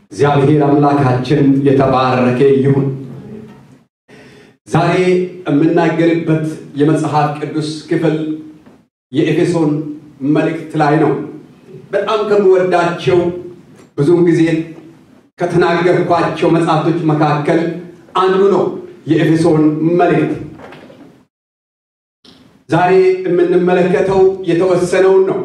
እግዚአብሔር አምላካችን የተባረከ ይሁን። ዛሬ የምናገርበት የመጽሐፍ ቅዱስ ክፍል የኤፌሶን መልእክት ላይ ነው። በጣም ከምወዳቸው ብዙውን ጊዜ ከተናገርኳቸው መጽሐፍቶች መካከል አንዱ ነው የኤፌሶን መልእክት። ዛሬ የምንመለከተው የተወሰነውን ነው።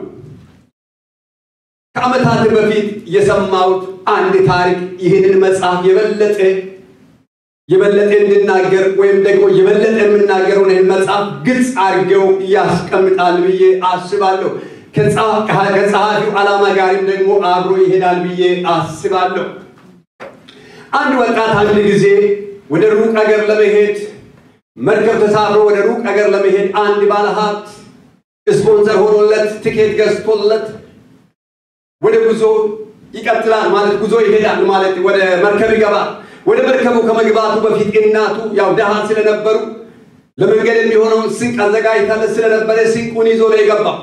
ከዓመታት በፊት የሰማሁት አንድ ታሪክ ይህንን መጽሐፍ የበለጠ የበለጠ እንድናገር ወይም ደግሞ የበለጠ የምናገረውን ይህን መጽሐፍ ግልጽ አድርገው ያስቀምጣል ብዬ አስባለሁ። ከጸሐፊው ዓላማ ጋርም ደግሞ አብሮ ይሄዳል ብዬ አስባለሁ። አንድ ወጣት አንድ ጊዜ ወደ ሩቅ አገር ለመሄድ መርከብ ተሳፍሮ ወደ ሩቅ አገር ለመሄድ አንድ ባለሀብት ስፖንሰር ሆኖለት ትኬት ገዝቶለት ወደ ጉዞ ይቀጥላል ማለት ጉዞ ይሄዳል ማለት ወደ መርከብ ይገባል። ወደ መርከቡ ከመግባቱ በፊት እናቱ ያው ደሃ ስለነበሩ ለመንገድ የሚሆነውን ስንቅ አዘጋጅታለት ስለነበረ ስንቁን ይዞ ነው የገባው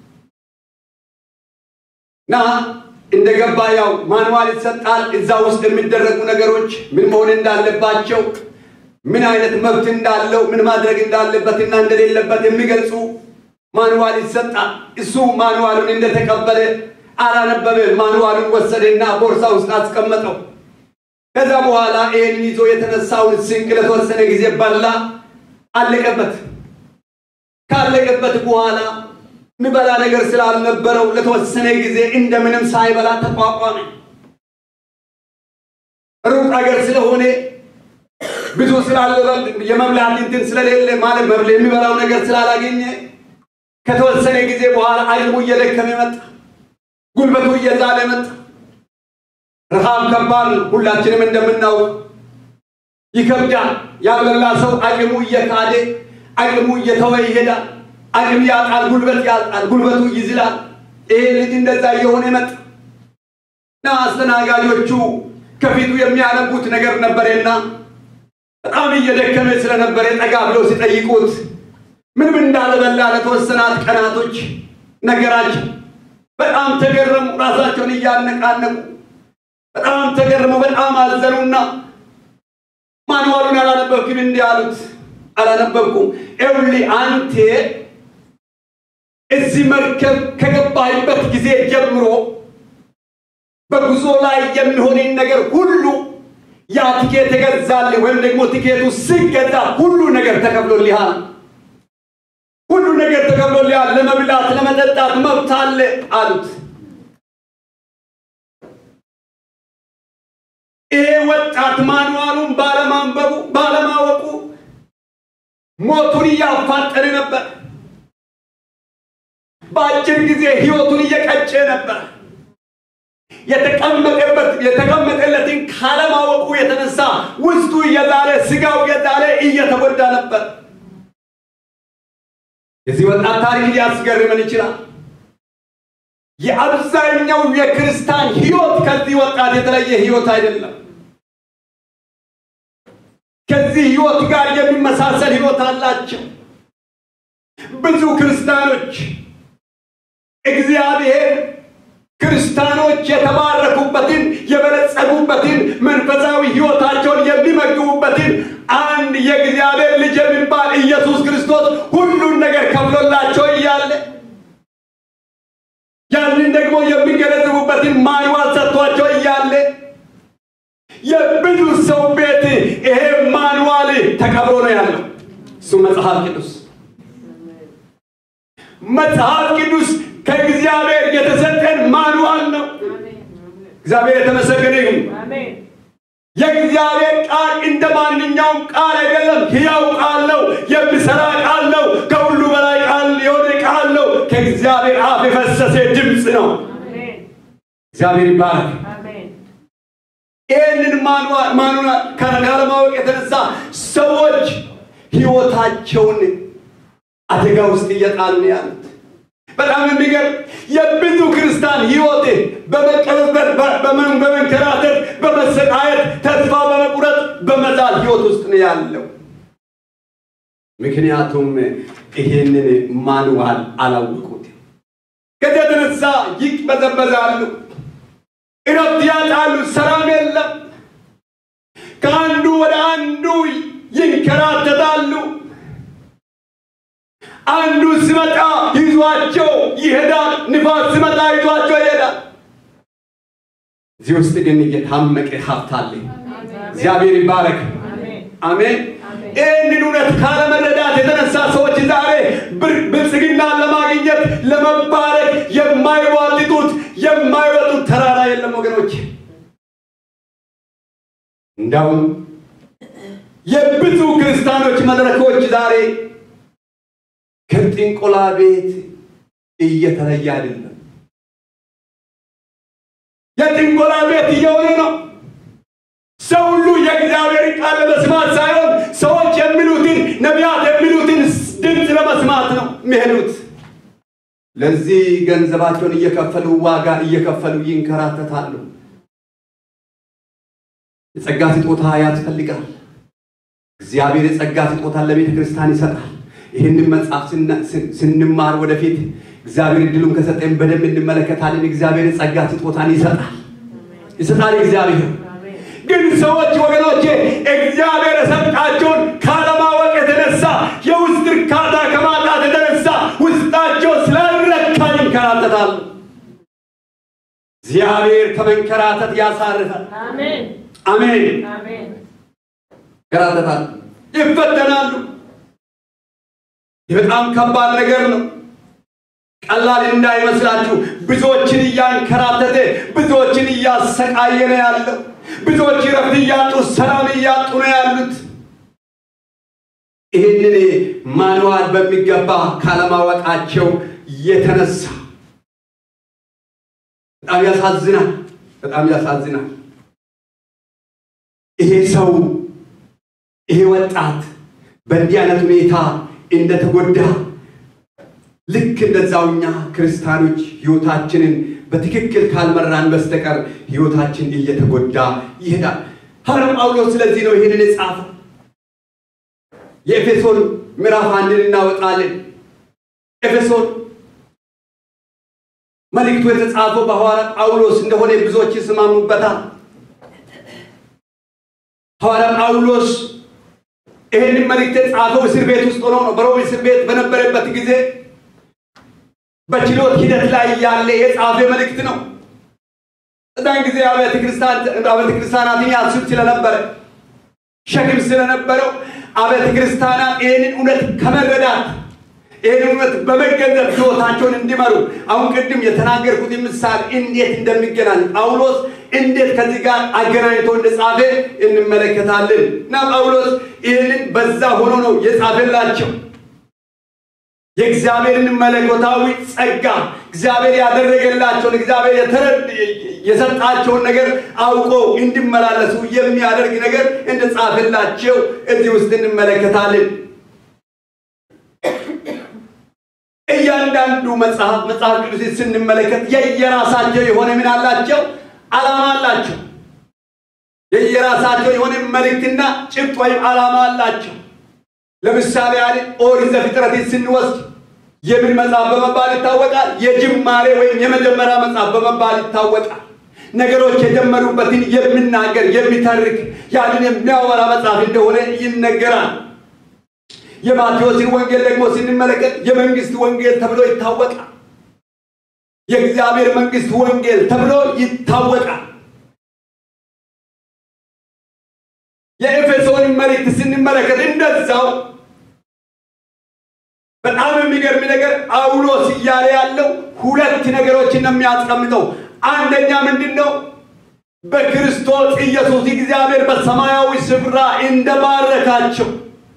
እና እንደገባ ያው ማንዋል ይሰጣል። እዛ ውስጥ የሚደረጉ ነገሮች ምን መሆን እንዳለባቸው፣ ምን አይነት መብት እንዳለው፣ ምን ማድረግ እንዳለበትና እንደሌለበት የሚገልጹ ማንዋል ይሰጣል። እሱ ማንዋሉን እንደተቀበለ አላነበበ። ማንዋሉን ወሰደና ቦርሳ ውስጥ አስቀመጠው። ከዛ በኋላ ይህን ይዞ የተነሳውን ስንቅ ለተወሰነ ጊዜ በላ፣ አለቀበት። ካለቀበት በኋላ የሚበላ ነገር ስላልነበረው ለተወሰነ ጊዜ እንደምንም ሳይበላ ተቋቋመ። ሩቅ አገር ስለሆነ ብዙ ስላልበል የመብላት እንትን ስለሌለ ማለት መብል የሚበላው ነገር ስላላገኘ ከተወሰነ ጊዜ በኋላ አቅሙ እየደከመ መጣ። ጉልበቱ እየዛለ መጣ። ረሃብ ከባድ ነው። ሁላችንም እንደምናውቅ ይከብዳል። ያልበላ ሰው አቅሙ እየካደ አቅሙ እየተወ ይሄዳል። አቅም ያጣል፣ ጉልበት ያጣል፣ ጉልበቱ ይዝላል። ይሄ ልጅ እንደዛ እየሆነ መጣ እና አስተናጋጆቹ ከፊቱ የሚያነቡት ነገር ነበረና በጣም እየደከመ ስለነበረ ጠጋ ብለው ሲጠይቁት ምንም እንዳልበላ ለተወሰናት ቀናቶች ነገራቸው። በጣም ተገረሙ። ራሳቸውን እያነቃነቁ በጣም ተገረሙ። በጣም አዘኑና ማንዋሉን አላነበብክም? እንዲህ አሉት። አላነበብኩም። ኤውሊ አንቴ እዚህ መርከብ ከገባህበት ጊዜ ጀምሮ በጉዞ ላይ የሚሆንን ነገር ሁሉ ያ ቲኬት ተገዛልህ ወይም ደግሞ ቲኬቱ ሲገዛ ሁሉ ነገር ተከፍሎልሃል። ሁሉ ነገር ተከፍሎልሃል። ለመብላት ለመጠጣት መብት አለ አሉት። ይሄ ወጣት ማንዋሉን ባለማንበቡ ባለማወቁ ሞቱን እያፋጠነ ነበር። በአጭር ጊዜ ህይወቱን እየቀጨ ነበር። የተቀመጠበት የተቀመጠለትን ካለማወቁ የተነሳ ውስጡ እየዛለ ስጋው እየዛለ እየተጎዳ ነበር። የዚህ ወጣት ታሪክ ሊያስገርመን ይችላል። የአብዛኛው የክርስቲያን ህይወት ከዚህ ወጣት የተለየ ህይወት አይደለም። ከዚህ ህይወት ጋር የሚመሳሰል ህይወት አላቸው። ብዙ ክርስቲያኖች እግዚአብሔር ክርስቲያኖች የተባረኩበትን የበለጸጉበትን መንፈሳዊ ህይወታቸውን የሚመግቡበትን አንድ የእግዚአብሔር ልጅ የሚባል ኢየሱስ ክርስቶስ ሁሉን ነገር ከፍሎላቸው እያለ ያንን ደግሞ የሚገነዘቡበትን ማንዋል ሰጥቷቸው እያለ የብዙ ሰው ቤት ይሄ ማንዋል ተቀብሮ ነው ያለው። እሱ መጽሐፍ ቅዱስ መጽሐፍ ቅዱስ ከእግዚአብሔር የተሰጠን ማንዋል ነው። እግዚአብሔር የተመሰገነ ይሁን። የእግዚአብሔር ቃል እንደ ማንኛውም ቃል አይደለም። ሕያው ቃል ነው። የሚሰራ ቃል ነው። ከሁሉ በላይ ቃል የሆነ ቃል ነው። ከእግዚአብሔር አፍ የፈሰሰ ድምፅ ነው። እግዚአብሔር ይባረክ። ይህንን ማኑና ካለማወቅ የተነሳ ሰዎች ህይወታቸውን አደጋ ውስጥ እየጣሉ ነው ያሉት። በጣም የሚገርም የብዙ ክርስቲያን ህይወት በመቀበበር በመንከራተት በመሰቃየት ተስፋ በመቁረጥ በመዛል ህይወት ውስጥ ነው ያለው። ምክንያቱም ይሄንን ማንዋል አላወቁት። ከዚያ የተነሳ ይቅበዘበዛሉ፣ እረፍት ያጣሉ፣ ሰላም ሲመጣ ይዟቸው ይሄዳል። ንፋስ ሲመጣ ይዟቸው ይሄዳል። እዚህ ውስጥ ግን የታመቀ ሀብት አለ። እግዚአብሔር ይባረክ። አሜን። ይህንን እውነት ካለመረዳት የተነሳ ሰዎች ዛሬ ብልጽግናን ለማግኘት ለመባረክ የማይዋጥጡት የማይወጡት ተራራ የለም ወገኖች። እንዳውም የብዙ ክርስቲያኖች መድረኮች ዛሬ ከጥንቆላ ቤት እየተለየ አይደለም። የጥንቆላ ቤት እየሆነ ነው። ሰው ሁሉ የእግዚአብሔር ቃል ለመስማት ሳይሆን ሰዎች የሚሉትን ነቢያት የሚሉትን ድምፅ ለመስማት ነው የሚሄዱት። ለዚህ ገንዘባቸውን እየከፈሉ ዋጋ እየከፈሉ ይንከራተታሉ። የጸጋ ስጦታ ያስፈልጋል። እግዚአብሔር የጸጋ ስጦታን ለቤተ ክርስቲያን ይሰጣል። ይህንን መጽሐፍ ስንማር ወደፊት እግዚአብሔር እድሉን ከሰጠን በደንብ እንመለከታለን። እግዚአብሔር የጸጋ ስጦታን ይሰጣል ይሰጣል እግዚአብሔር ግን ሰዎች ወገኖቼ እግዚአብሔር የሰጣቸውን ካለማወቅ የተነሳ የውስጥ እርካታ ከማጣት የተነሳ ውስጣቸው ስላልረካ ይንከራተታሉ። እግዚአብሔር ከመንከራተት ያሳርፋል። አሜን። ይንከራተታሉ፣ ይፈተናሉ። ይህ በጣም ከባድ ነገር ነው። ቀላል እንዳይመስላችሁ። ብዙዎችን እያንከራተተ ብዙዎችን እያሰቃየ ነው ያለው። ብዙዎች ረፍት እያጡ ሰላም እያጡ ነው ያሉት። ይህንን ማንዋል በሚገባ ካለማወቃቸው የተነሳ በጣም ያሳዝናል። በጣም ያሳዝናል። ይሄ ሰው ይሄ ወጣት በእንዲህ አይነት ሁኔታ እንደተጎዳ ልክ እንደዛው እኛ ክርስቲያኖች ህይወታችንን በትክክል ካልመራን በስተቀር ህይወታችን እየተጎዳ ይሄዳል። ሐዋርያው ጳውሎስ ስለዚህ ነው ይህንን የጻፈው። የኤፌሶን ምዕራፍ አንድን እናወጣለን። ኤፌሶን መልእክቱ የተጻፈው በሐዋርያ ጳውሎስ እንደሆነ ብዙዎች ይስማሙበታል። ሐዋርያ ጳውሎስ ይህንን መልእክት የጻፈው እስር ቤት ውስጥ ሆኖ ነው። በሮም እስር ቤት በነበረበት ጊዜ በችሎት ሂደት ላይ ያለ የጻፈ መልእክት ነው። እዛን ጊዜ አብያተ ክርስቲያናትን ያስብ ስለነበረ ሸክም ስለነበረው አብያተ ክርስቲያናት ይህንን እውነት ከመረዳት ይህን እውነት በመገንዘብ ህይወታቸውን እንዲመሩ አሁን ቅድም የተናገርኩት ምሳሌ እንዴት እንደሚገናኝ ጳውሎስ እንዴት ከዚህ ጋር አገናኝቶ እንደጻፈ እንመለከታለን እና ጳውሎስ ይህንን በዛ ሆኖ ነው የጻፈላቸው የእግዚአብሔርን መለኮታዊ ጸጋ እግዚአብሔር ያደረገላቸውን እግዚአብሔር የሰጣቸውን ነገር አውቆ እንዲመላለሱ የሚያደርግ ነገር እንደጻፈላቸው እዚህ ውስጥ እንመለከታለን። እያንዳንዱ መጽሐፍ መጽሐፍ ቅዱስ ስንመለከት የየራሳቸው የሆነ ምን አላቸው? ዓላማ አላቸው። የየራሳቸው የሆነ መልእክትና ጭብጥ ወይም ዓላማ አላቸው። ለምሳሌ ያህል ኦሪት ዘፍጥረትን ስንወስድ የምን መጽሐፍ በመባል ይታወቃል? የጅማሬ ወይም የመጀመሪያ መጽሐፍ በመባል ይታወቃል። ነገሮች የጀመሩበትን የሚናገር የሚተርክ ያንን የሚያወራ መጽሐፍ እንደሆነ ይነገራል። የማቴዎስን ወንጌል ደግሞ ስንመለከት የመንግስት ወንጌል ተብሎ ይታወቃል። የእግዚአብሔር መንግስት ወንጌል ተብሎ ይታወቃል። የኤፌሶን መልእክት ስንመለከት እንደዛው በጣም የሚገርም ነገር ጳውሎስ እያለ ያለው ሁለት ነገሮችን ነው የሚያስቀምጠው። አንደኛ ምንድን ነው? በክርስቶስ ኢየሱስ እግዚአብሔር በሰማያዊ ስፍራ እንደባረካቸው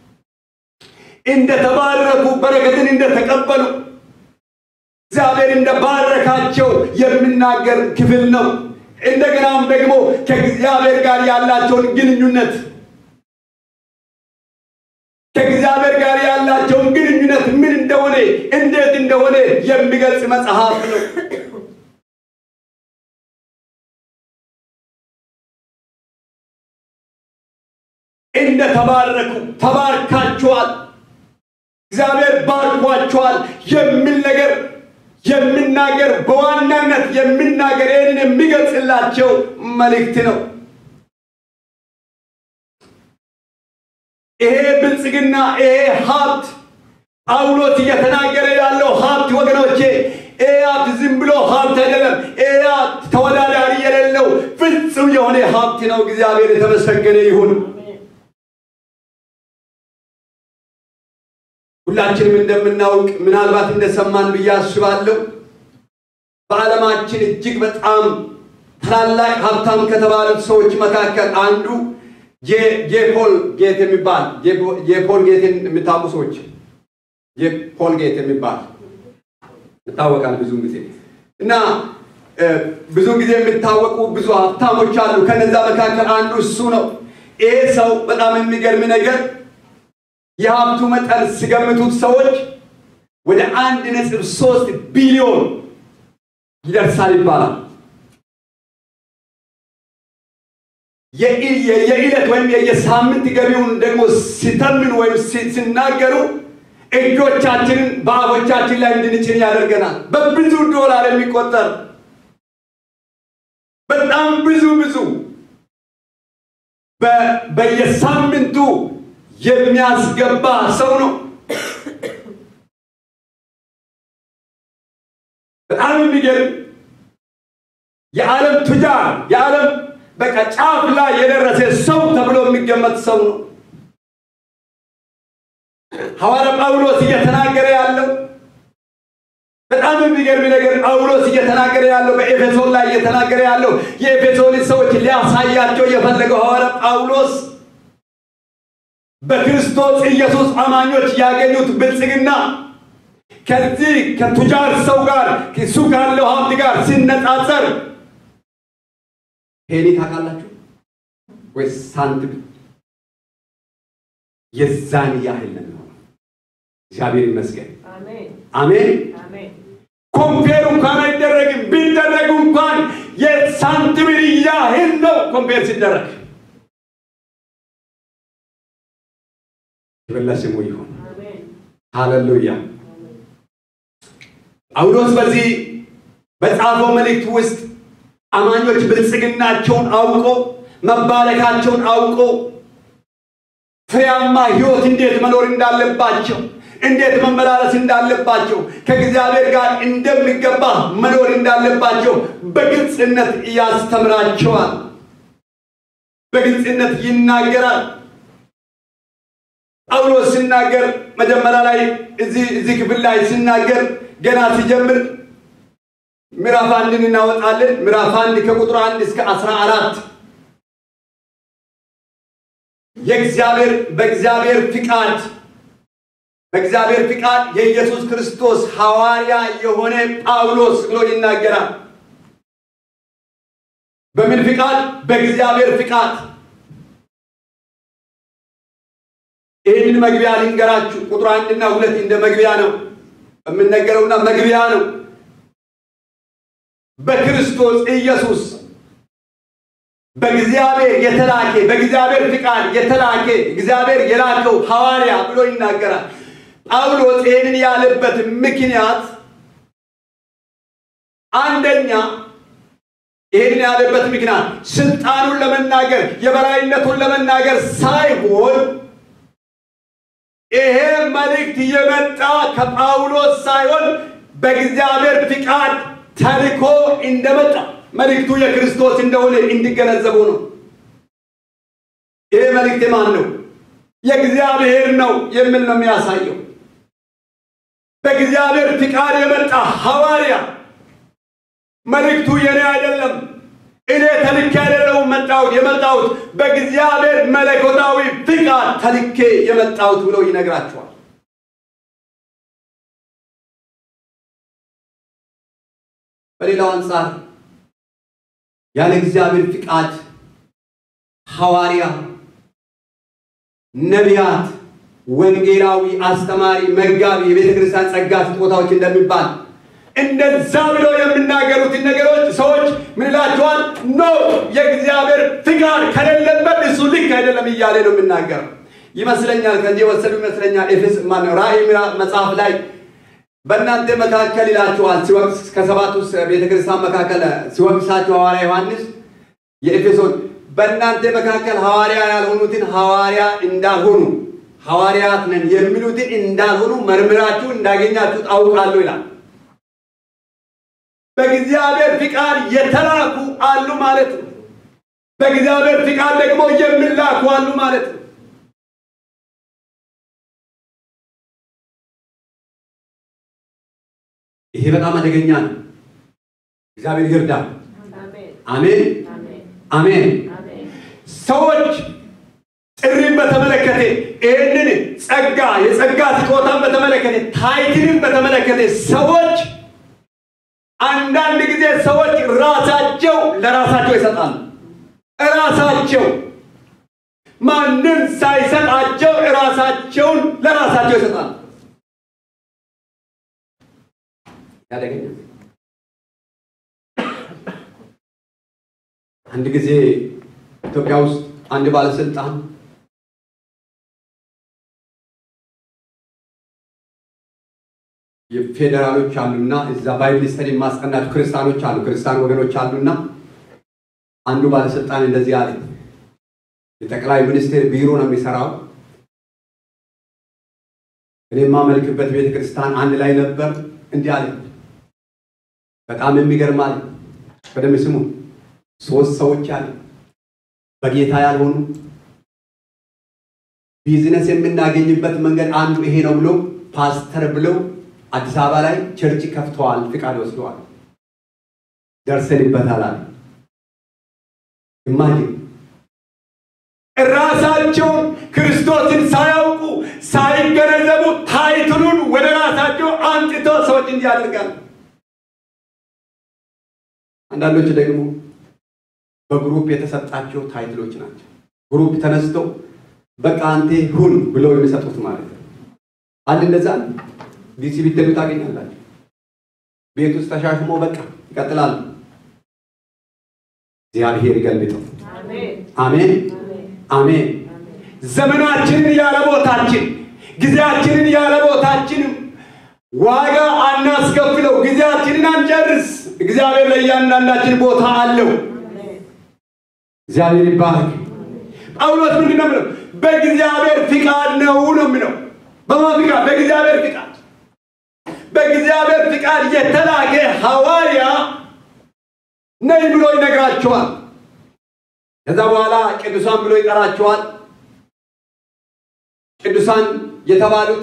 እንደተባረኩ በረከትን እንደተቀበሉ እግዚአብሔር እንደባረካቸው የሚናገር ክፍል ነው። እንደገናም ደግሞ ከእግዚአብሔር ጋር ያላቸውን ግንኙነት ከእግዚአብሔር ጋር ያላቸውን ግንኙነት ምን እንደሆነ እንዴት እንደሆነ የሚገልጽ መጽሐፍ ነው። እንደተባረኩ ተባርካችኋል፣ እግዚአብሔር ባርኳችኋል የሚል ነገር የሚናገር በዋናነት የሚናገር ይህንን የሚገልጽላቸው መልእክት ነው። ይሄ ብልጽግና ይሄ ሀብት ጳውሎስ እየተናገረ ያለው ሀብት ወገኖቼ፣ ይህ ሀብት ዝም ብሎ ሀብት አይደለም። ይህ ሀብት ተወዳዳሪ የሌለው ፍጹም የሆነ ሀብት ነው። እግዚአብሔር የተመሰገነ ይሁን። ሁላችንም እንደምናውቅ ምናልባት እንደሰማን ብዬ አስባለሁ። በዓለማችን እጅግ በጣም ታላላቅ ሀብታም ከተባሉት ሰዎች መካከል አንዱ ጄፖል ጌት የሚባል ጄፖል ጌትን የሚታውቁ ሰዎች ጄፖል ጌት የሚባል ይታወቃል ብዙ ጊዜ እና ብዙ ጊዜ የሚታወቁ ብዙ ሀብታሞች አሉ። ከነዛ መካከል አንዱ እሱ ነው። ይሄ ሰው በጣም የሚገርም ነገር የሀብቱ መጠን ሲገምቱት ሰዎች ወደ አንድ ነጥብ ሶስት ቢሊዮን ይደርሳል ይባላል። የዕለት ወይም የሳምንት ገቢውን ደግሞ ሲተምኑ ወይም ሲናገሩ እጆቻችንን በአፎቻችን ላይ እንድንጭን ያደርገናል። በብዙ ዶላር የሚቆጠር በጣም ብዙ ብዙ በየሳምንቱ የሚያስገባ ሰው ነው። በጣም የሚገርም የዓለም ቱጃር የዓለም በቃ ጫፍ ላይ የደረሰ ሰው ተብሎ የሚገመት ሰው ነው። ሐዋርያ ጳውሎስ እየተናገረ ያለው በጣም የሚገርም ነገር ጳውሎስ እየተናገረ ያለው በኤፌሶን ላይ እየተናገረ ያለው የኤፌሶን ሰዎች ሊያሳያቸው የፈለገው ሐዋርያ ጳውሎስ በክርስቶስ ኢየሱስ አማኞች ያገኙት ብልጽግና ከዚህ ከቱጃር ሰው ጋር እሱ ካለው ሀብት ጋር ሲነጻጸር ፔኒ ታውቃላችሁ ወይስ ሳንቲም የዛን ያህል ነው። እግዚአብሔር ይመስገን። አሜን። ኮምፔር እንኳን አይደረግም። ቢደረግ እንኳን የሳንቲምን ያህል ነው ኮምፔር ሲደረግ። ክብር ለስሙ ይሁን። ሃሌሉያ። ጳውሎስ በዚህ በጻፈው መልእክት ውስጥ አማኞች ብልጽግናቸውን አውቆ መባረካቸውን አውቆ ፍሬያማ ሕይወት እንዴት መኖር እንዳለባቸው እንዴት መመላለስ እንዳለባቸው ከእግዚአብሔር ጋር እንደሚገባ መኖር እንዳለባቸው በግልጽነት ያስተምራቸዋል። በግልጽነት ይናገራል። ጳውሎስ ሲናገር መጀመሪያ ላይ እዚህ ክፍል ላይ ሲናገር ገና ሲጀምር ምዕራፍ አንድን እናወጣለን። ምዕራፍ አንድ ከቁጥር አንድ እስከ አስራ አራት የእግዚአብሔር በእግዚአብሔር ፍቃድ በእግዚአብሔር ፍቃድ የኢየሱስ ክርስቶስ ሐዋርያ የሆነ ጳውሎስ ብሎ ይናገራል። በምን ፍቃድ? በእግዚአብሔር ፍቃድ። ይህንን መግቢያ ልንገራችሁ። ቁጥር አንድና ሁለት እንደ መግቢያ ነው የምነገረውና መግቢያ ነው። በክርስቶስ ኢየሱስ በእግዚአብሔር የተላከ በእግዚአብሔር ፍቃድ የተላከ እግዚአብሔር የላከው ሐዋርያ ብሎ ይናገራል። ጳውሎስ ይህንን ያለበት ምክንያት አንደኛ ይህንን ያለበት ምክንያት ስልጣኑን ለመናገር የበላይነቱን ለመናገር ሳይሆን ይሄ መልእክት የመጣ ከጳውሎስ ሳይሆን በእግዚአብሔር ፍቃድ ተልኮ እንደመጣ መልእክቱ የክርስቶስ እንደሆነ እንዲገነዘቡ ነው። ይሄ መልእክት የማን ነው? የእግዚአብሔር ነው የሚል ነው የሚያሳየው። በእግዚአብሔር ፍቃድ የመጣ ሐዋርያ መልእክቱ የኔ አይደለም፣ እኔ ተልኬ አይደለሁም መጣሁት የመጣሁት በእግዚአብሔር መለኮታዊ ፍቃድ ተልኬ የመጣሁት ብሎ ይነግራቸዋል። በሌላው አንጻር ያለ እግዚአብሔር ፍቃድ ሐዋርያ፣ ነቢያት፣ ወንጌላዊ፣ አስተማሪ፣ መጋቢ፣ የቤተ ክርስቲያን ጸጋ ስጦታዎች እንደሚባል እንደዛ ብለው የሚናገሩትን ነገሮች ሰዎች ምን ይላቸዋል? ኖ የእግዚአብሔር ፍቃድ ከሌለበት እሱ ልክ አይደለም እያለ ነው የሚናገረው ይመስለኛል። ከዚህ የወሰዱ ይመስለኛል። ኤፌስ ማነው ራእይ መጽሐፍ ላይ በእናንተ መካከል ይላችኋል ሲወቅስ ከሰባቱ ቤተክርስቲያን መካከል ሲወቅሳቸው ሐዋርያ ዮሐንስ የኤፌሶን በእናንተ መካከል ሐዋርያ ያልሆኑትን ሐዋርያ እንዳልሆኑ ሐዋርያት ነን የሚሉትን እንዳልሆኑ መርምራችሁ እንዳገኛችሁ ታውቃለሁ ይላል። በእግዚአብሔር ፍቃድ የተላኩ አሉ ማለት ነው። በእግዚአብሔር ፍቃድ ደግሞ የሚላኩ አሉ ማለት ነው። ይሄ በጣም አደገኛ ነው። እግዚአብሔር ይርዳ። አሜን አሜን። ሰዎች ጥሪን በተመለከተ ይህንን ጸጋ የጸጋ ስጦታን በተመለከተ ታይትልን በተመለከተ ሰዎች አንዳንድ ጊዜ ሰዎች ራሳቸው ለራሳቸው ይሰጣሉ። ራሳቸው ማንም ሳይሰጣቸው ራሳቸውን ለራሳቸው ይሰጣሉ። ያደገኛ አንድ ጊዜ ኢትዮጵያ ውስጥ አንድ ባለስልጣን የፌዴራሎች አሉና እዛ ባይብል ስተዲ የማስጠናቸው ክርስቲያኖች አሉ፣ ክርስቲያን ወገኖች አሉና አንዱ ባለስልጣን እንደዚህ አለ። የጠቅላይ ሚኒስቴር ቢሮ ነው የሚሰራው። እኔ የማመልክበት ቤተ ክርስቲያን አንድ ላይ ነበር። እንዲህ አለ። በጣም የሚገርም አለ። በደንብ ስሙ። ሶስት ሰዎች አለ በጌታ ያልሆኑ ቢዝነስ የምናገኝበት መንገድ አንዱ ይሄ ነው ብሎ ፓስተር ብለው አዲስ አበባ ላይ ቸርች ከፍተዋል፣ ፍቃድ ወስደዋል፣ ደርሰንበታል አለ። ኢማጂን ራሳቸውን ክርስቶስን ሳያውቁ ሳይገነዘቡ ታይትሉን ወደ ራሳቸው አምጥቶ ሰዎች እንዲህ ያደርጋሉ። አንዳንዶች ደግሞ በግሩፕ የተሰጣቸው ታይትሎች ናቸው። ግሩፕ ተነስተው በቃ አንተ ሁን ብለው የሚሰጡት ማለት ነው። አንድ እንደዛ ዲሲ ቢትሉ ታገኛላችሁ። ቤት ውስጥ ተሻሽሞ በቃ ይቀጥላሉ። እግዚአብሔር ይገልብጠው። አሜን አሜን። ዘመናችንን ያለ ቦታችን፣ ጊዜያችንን ያለ ቦታችን ዋጋ አናስከፍለው። ጊዜያችንን አንጨርስ። እግዚአብሔር ለእያንዳንዳችን ቦታ አለው። እግዚአብሔር ይባረክ። ጳውሎስ ምንድን ነው የምለው? በእግዚአብሔር ፍቃድ ነው ነው የምለው። በማን ፍቃድ? በእግዚአብሔር ፍቃድ። በእግዚአብሔር ፍቃድ የተላከ ሐዋርያ ነኝ ብሎ ይነግራቸዋል። ከዛ በኋላ ቅዱሳን ብሎ ይጠራቸዋል። ቅዱሳን የተባሉት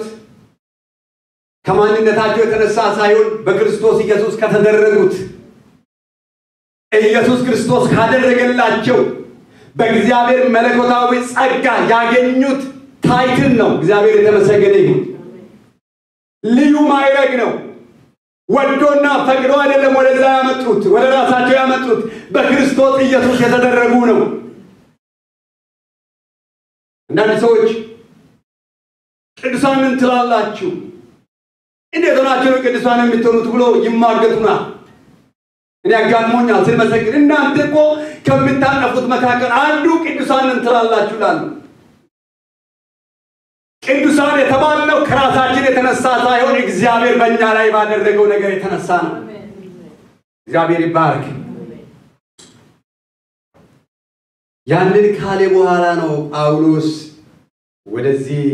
ከማንነታቸው የተነሳ ሳይሆን በክርስቶስ ኢየሱስ ከተደረጉት ኢየሱስ ክርስቶስ ካደረገላቸው በእግዚአብሔር መለኮታዊ ጸጋ ያገኙት ታይትል ነው። እግዚአብሔር የተመሰገነ ይሁን። ልዩ ማዕረግ ነው። ወዶና ፈቅዶ አይደለም ወደዛ ያመጡት፣ ወደ ራሳቸው ያመጡት በክርስቶስ ኢየሱስ የተደረጉ ነው። አንዳንድ ሰዎች ቅዱሳንን ትላላችሁ፣ እንዴት ሆናችሁ ነው ቅዱሳን የምትሆኑት ብሎ ይማገጡናል። እኔ አጋጥሞኛል ስንመሰግን፣ እናንተ እኮ ከምታጠፉት መካከል አንዱ ቅዱሳንን ትላላችሁ ላሉ ቅዱሳን የተባልነው ከራሳችን የተነሳ ሳይሆን እግዚአብሔር በእኛ ላይ ባደረገው ነገር የተነሳ ነው። እግዚአብሔር ይባረክ። ያንን ካለ በኋላ ነው ጳውሎስ ወደዚህ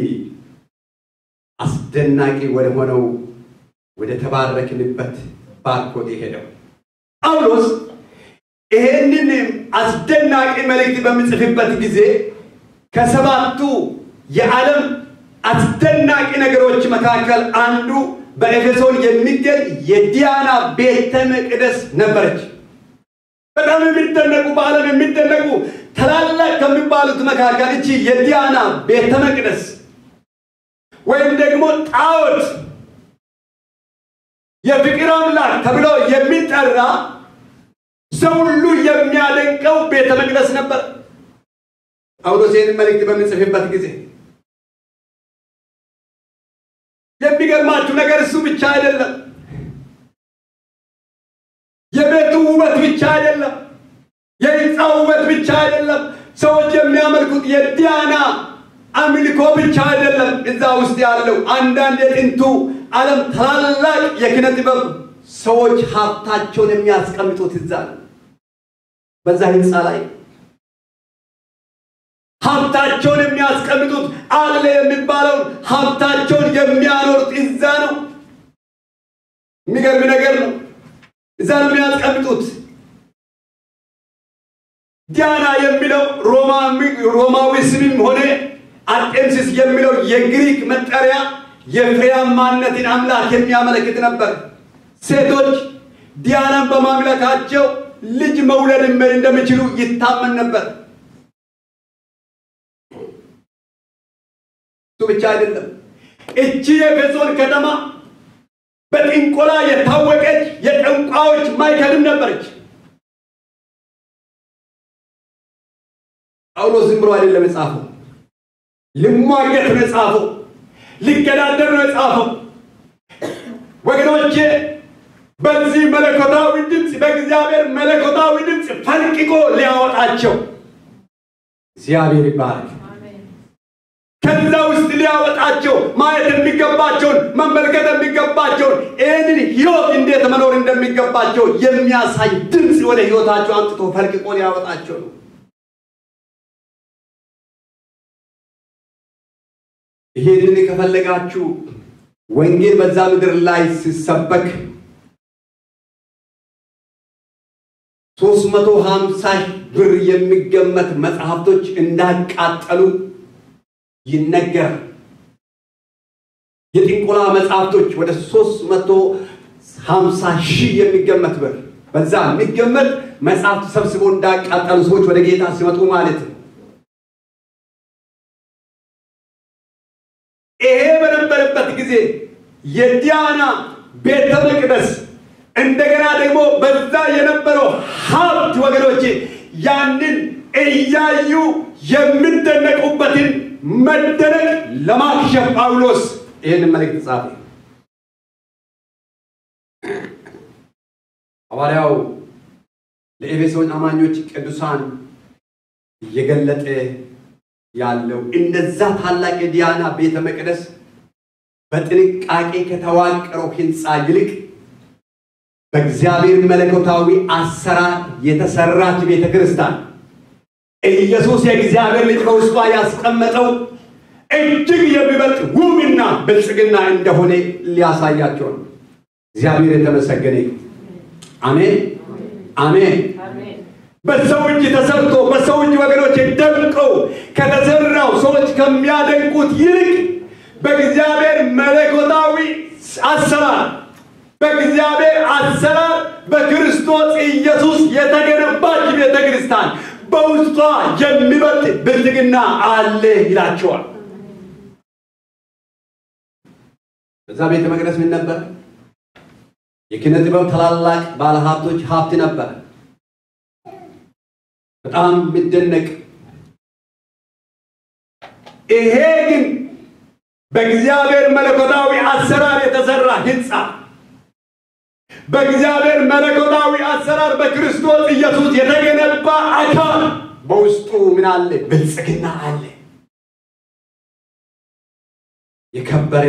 አስደናቂ ወደ ሆነው ወደ ተባረክንበት ባርኮት የሄደው። ጳውሎስ ይሄንን አስደናቂ መልእክት በሚጽፍበት ጊዜ ከሰባቱ የዓለም አስደናቂ ነገሮች መካከል አንዱ በኤፌሶን የሚገኝ የዲያና ቤተ መቅደስ ነበረች። በጣም የሚደነቁ በዓለም የሚደነቁ ታላላቅ ከሚባሉት መካከል እቺ የዲያና ቤተ መቅደስ ወይም ደግሞ ጣዖት የፍቅር አምላክ ተብሎ የሚጠራ ሰው ሁሉ የሚያደንቀው ቤተ መቅደስ ነበር። ጳውሎስ ይህንን መልእክት በሚጽፍበት ጊዜ የሚገርማችሁ ነገር እሱ ብቻ አይደለም። የቤቱ ውበት ብቻ አይደለም። የህንፃው ውበት ብቻ አይደለም። ሰዎች የሚያመልኩት የዲያና አምልኮ ብቻ አይደለም። እዛ ውስጥ ያለው አንዳንድ የጥንቱ ዓለም ታላላቅ የኪነ ጥበብ ሰዎች ሀብታቸውን የሚያስቀምጡት እዛ ነው። በዛ ህንፃ ላይ ሀብታቸውን የሚያስቀምጡት አለ የሚባለውን ሀብታቸውን የሚያኖሩት እዛ ነው። የሚገርም ነገር ነው። እዛ ነው የሚያስቀምጡት። ዲያና የሚለው ሮማዊ ስምም ሆነ አርጤምሲስ የሚለው የግሪክ መጠሪያ የፍሬያማነትን አምላክ የሚያመለክት ነበር። ሴቶች ዲያናን በማምለካቸው ልጅ መውለድ እንደሚችሉ ይታመን ነበር። እሱ ብቻ አይደለም። እቺ የኤፌሶን ከተማ በጥንቆላ የታወቀች የጠንቋዮች ማዕከልም ነበረች። ጳውሎስ ዝም ብሎ አይደለም የጻፈው፣ ልሟገት ነው የጻፈው፣ ሊገዳደር ነው የጻፈው። ወገኖቼ በዚህ መለኮታዊ ድምፅ በእግዚአብሔር መለኮታዊ ድምፅ ፈልቅቆ ሊያወጣቸው እግዚአብሔር ይባረክ። ከዛ ውስጥ ሊያወጣቸው ማየት የሚገባቸውን መመልከት የሚገባቸውን ይህንን ህይወት እንዴት መኖር እንደሚገባቸው የሚያሳይ ድምፅ ወደ ህይወታቸው አምጥቶ ፈልቅቆ ሊያወጣቸው ነው። ይህንን ከፈለጋችሁ ወንጌል በዛ ምድር ላይ ሲሰበክ ሶስት መቶ ሀምሳ ብር የሚገመት መጽሐፍቶች እንዳቃጠሉ ይነገራል። የጥንቆላ መጽሐፍቶች ወደ ሶስት መቶ ሀምሳ ሺህ የሚገመት ብር በዛ የሚገመት መጽሐፍት ሰብስቦ እንዳቃጠሉ ሰዎች ወደ ጌታ ሲመጡ ማለት ነው። ይሄ በነበረበት ጊዜ የዲያና ቤተ መቅደስ እንደገና ደግሞ በዛ የነበረው ሀብት ወገኖቼ ያንን እያዩ የሚደነቁበትን መደነቅ ለማክሸፍ ጳውሎስ ይህን መልእክት ጻፈ። ሐዋርያው ለኤፌሶን አማኞች ቅዱሳን እየገለጠ ያለው እንደዛ ታላቅ የዲያና ቤተ መቅደስ በጥንቃቄ ከተዋቀረው ሕንፃ ይልቅ በእግዚአብሔር መለኮታዊ አሰራር የተሰራች ቤተ ክርስቲያን ኢየሱስ የእግዚአብሔር ልጅ በውስጧ ያስቀመጠው እጅግ የሚበልጥ ውብና ብልጽግና እንደሆነ ሊያሳያቸው ነው። እግዚአብሔር የተመሰገነ ይሁን። አሜን አሜን። በሰው እጅ ተሰርቶ በሰው እጅ ወገኖች ደምቀው ከተሰራው ሰዎች ከሚያደንቁት ይልቅ በእግዚአብሔር መለኮታዊ አሰራር በእግዚአብሔር አሰራር በክርስቶስ ኢየሱስ የተገነባች ቤተ ክርስቲያን በውስጧ የሚበልጥ ብልጥግና አለ ይላቸዋል። በዛ ቤተ መቅደስ ምን ነበር? የኪነ ጥበብ ታላላቅ ባለሀብቶች ሀብት ነበር። በጣም የሚደነቅ ይሄ ግን በእግዚአብሔር መለኮታዊ አሰራር የተሰራ ህንፃ በእግዚአብሔር መለኮታዊ አሰራር በክርስቶስ ኢየሱስ የተገነባ አካል በውስጡ ምን አለ? ብልጽግና አለ። የከበረ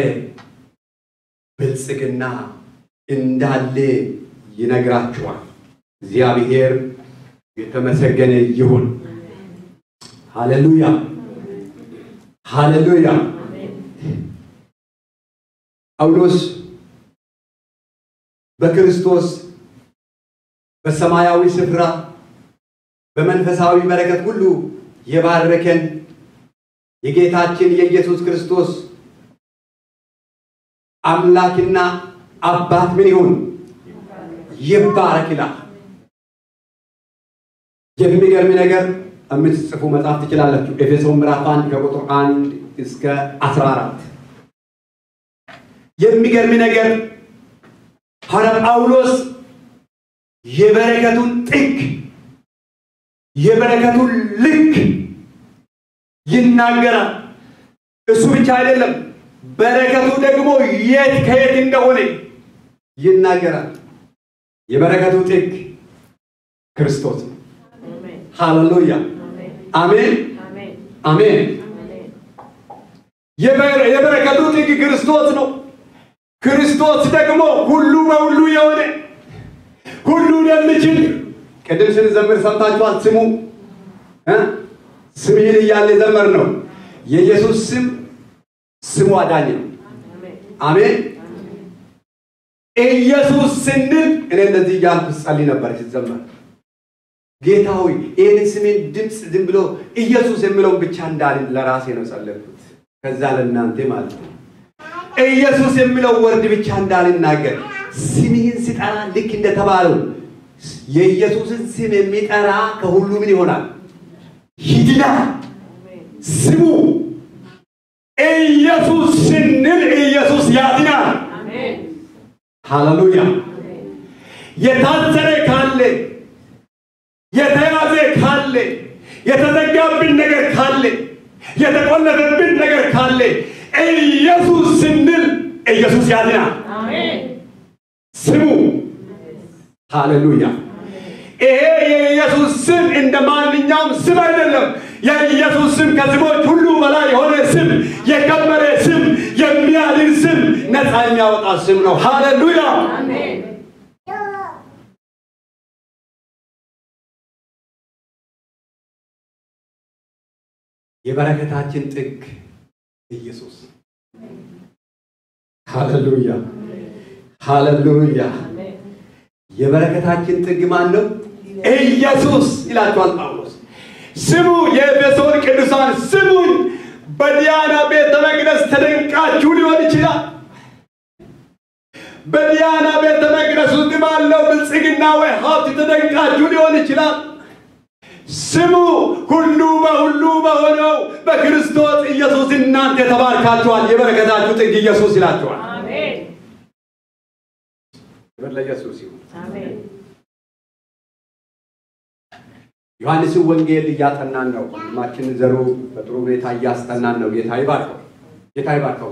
ብልጽግና እንዳለ ይነግራችኋል። እግዚአብሔር የተመሰገነ ይሁን። ሃሌሉያ ሃሌሉያ። ጳውሎስ በክርስቶስ በሰማያዊ ስፍራ በመንፈሳዊ በረከት ሁሉ የባረከን የጌታችን የኢየሱስ ክርስቶስ አምላክና አባት ምን ይሁን ይባረክ ይላል። የሚገርም ነገር የምትጽፉ መጽሐፍ ትችላላችሁ። ኤፌሶን ምዕራፍ አንድ ከቁጥር አንድ እስከ አስራ አራት የሚገርም ነገር ሐዋርያ ጳውሎስ የበረከቱን ጥግ የበረከቱን ልክ ይናገራል። እሱ ብቻ አይደለም፣ በረከቱ ደግሞ የት ከየት እንደሆነ ይናገራል። የበረከቱ ጥግ ክርስቶስ ነው። ሃሌሉያ አሜን አሜን። የበረከቱ ጥግ ክርስቶስ ነው። ክርስቶስ ደግሞ ሁሉ በሁሉ የሆነ ሁሉን የሚችል ቅድም ስንዘምር ሰምታችኋል። ስሙ ስምህን እያለ ዘመር ነው። የኢየሱስ ስም ስሙ አዳኝ ነው። አሜን። ኢየሱስ ስንል እኔ እንደዚህ እያልኩ ጸልይ ነበር ሲዘመር ጌታ ሆይ ይህን ስሜን ድምፅ ዝም ብሎ ኢየሱስ የሚለውን ብቻ እንዳልን ለራሴ ነው ጸለይኩት። ከዛ ለእናንተ ማለት ነው ኢየሱስ የሚለው ወርድ ብቻ እንዳልናገር ስምህን ሲጠራ ልክ እንደተባለው የኢየሱስን ስም የሚጠራ ከሁሉ ምን ይሆናል? ይድናል። ስሙ ኢየሱስ ስንል ኢየሱስ ያድናል። ሃሌሉያ። የታሰረ ካለ የተያዘ ካለ የተዘጋብን ነገር ካለ የተቆለፈብን ነገር ካለ ኢየሱስ ስንል ኢየሱስ ያድናል። ስሙ ሃሌሉያ። ይሄ የኢየሱስ ስም እንደ ማንኛውም ስም አይደለም። የኢየሱስ ስም ከስሞች ሁሉ በላይ የሆነ ስም፣ የከበረ ስም፣ የሚያድን ስም፣ ነፃ የሚያወጣ ስም ነው። ሃሌሉያ። የበረከታችን ጥግ ኢየሱስ። ሃሌሉያ ሃሌሉያ። የበረከታችን ጥግ ማን ነው? ኢየሱስ ይላቸዋል ጳውሎስ። ስሙ የኤፌሶን ቅዱሳን ስሙን። በዲያና ቤተ መቅደስ ተደንቃችሁ ሊሆን ይችላል። በዲያና ቤተ መቅደስ ውስጥ ባለው ብልጽግና ወይ ሀብት ተደንቃችሁ ሊሆን ይችላል። ስሙ ሁሉ በሁሉ በሆነው በክርስቶስ ኢየሱስ እናንተ ተባርካችኋል። የበረከታችሁ ጥግ ኢየሱስ ይላችኋል። ክብር ለኢየሱስ ይሁን። ዮሐንስን ወንጌል እያጠናን ነው። ወንድማችን ዘሩ በጥሩ ሁኔታ እያስጠናን ነው። ጌታ ይባርከው፣ ጌታ ይባርከው።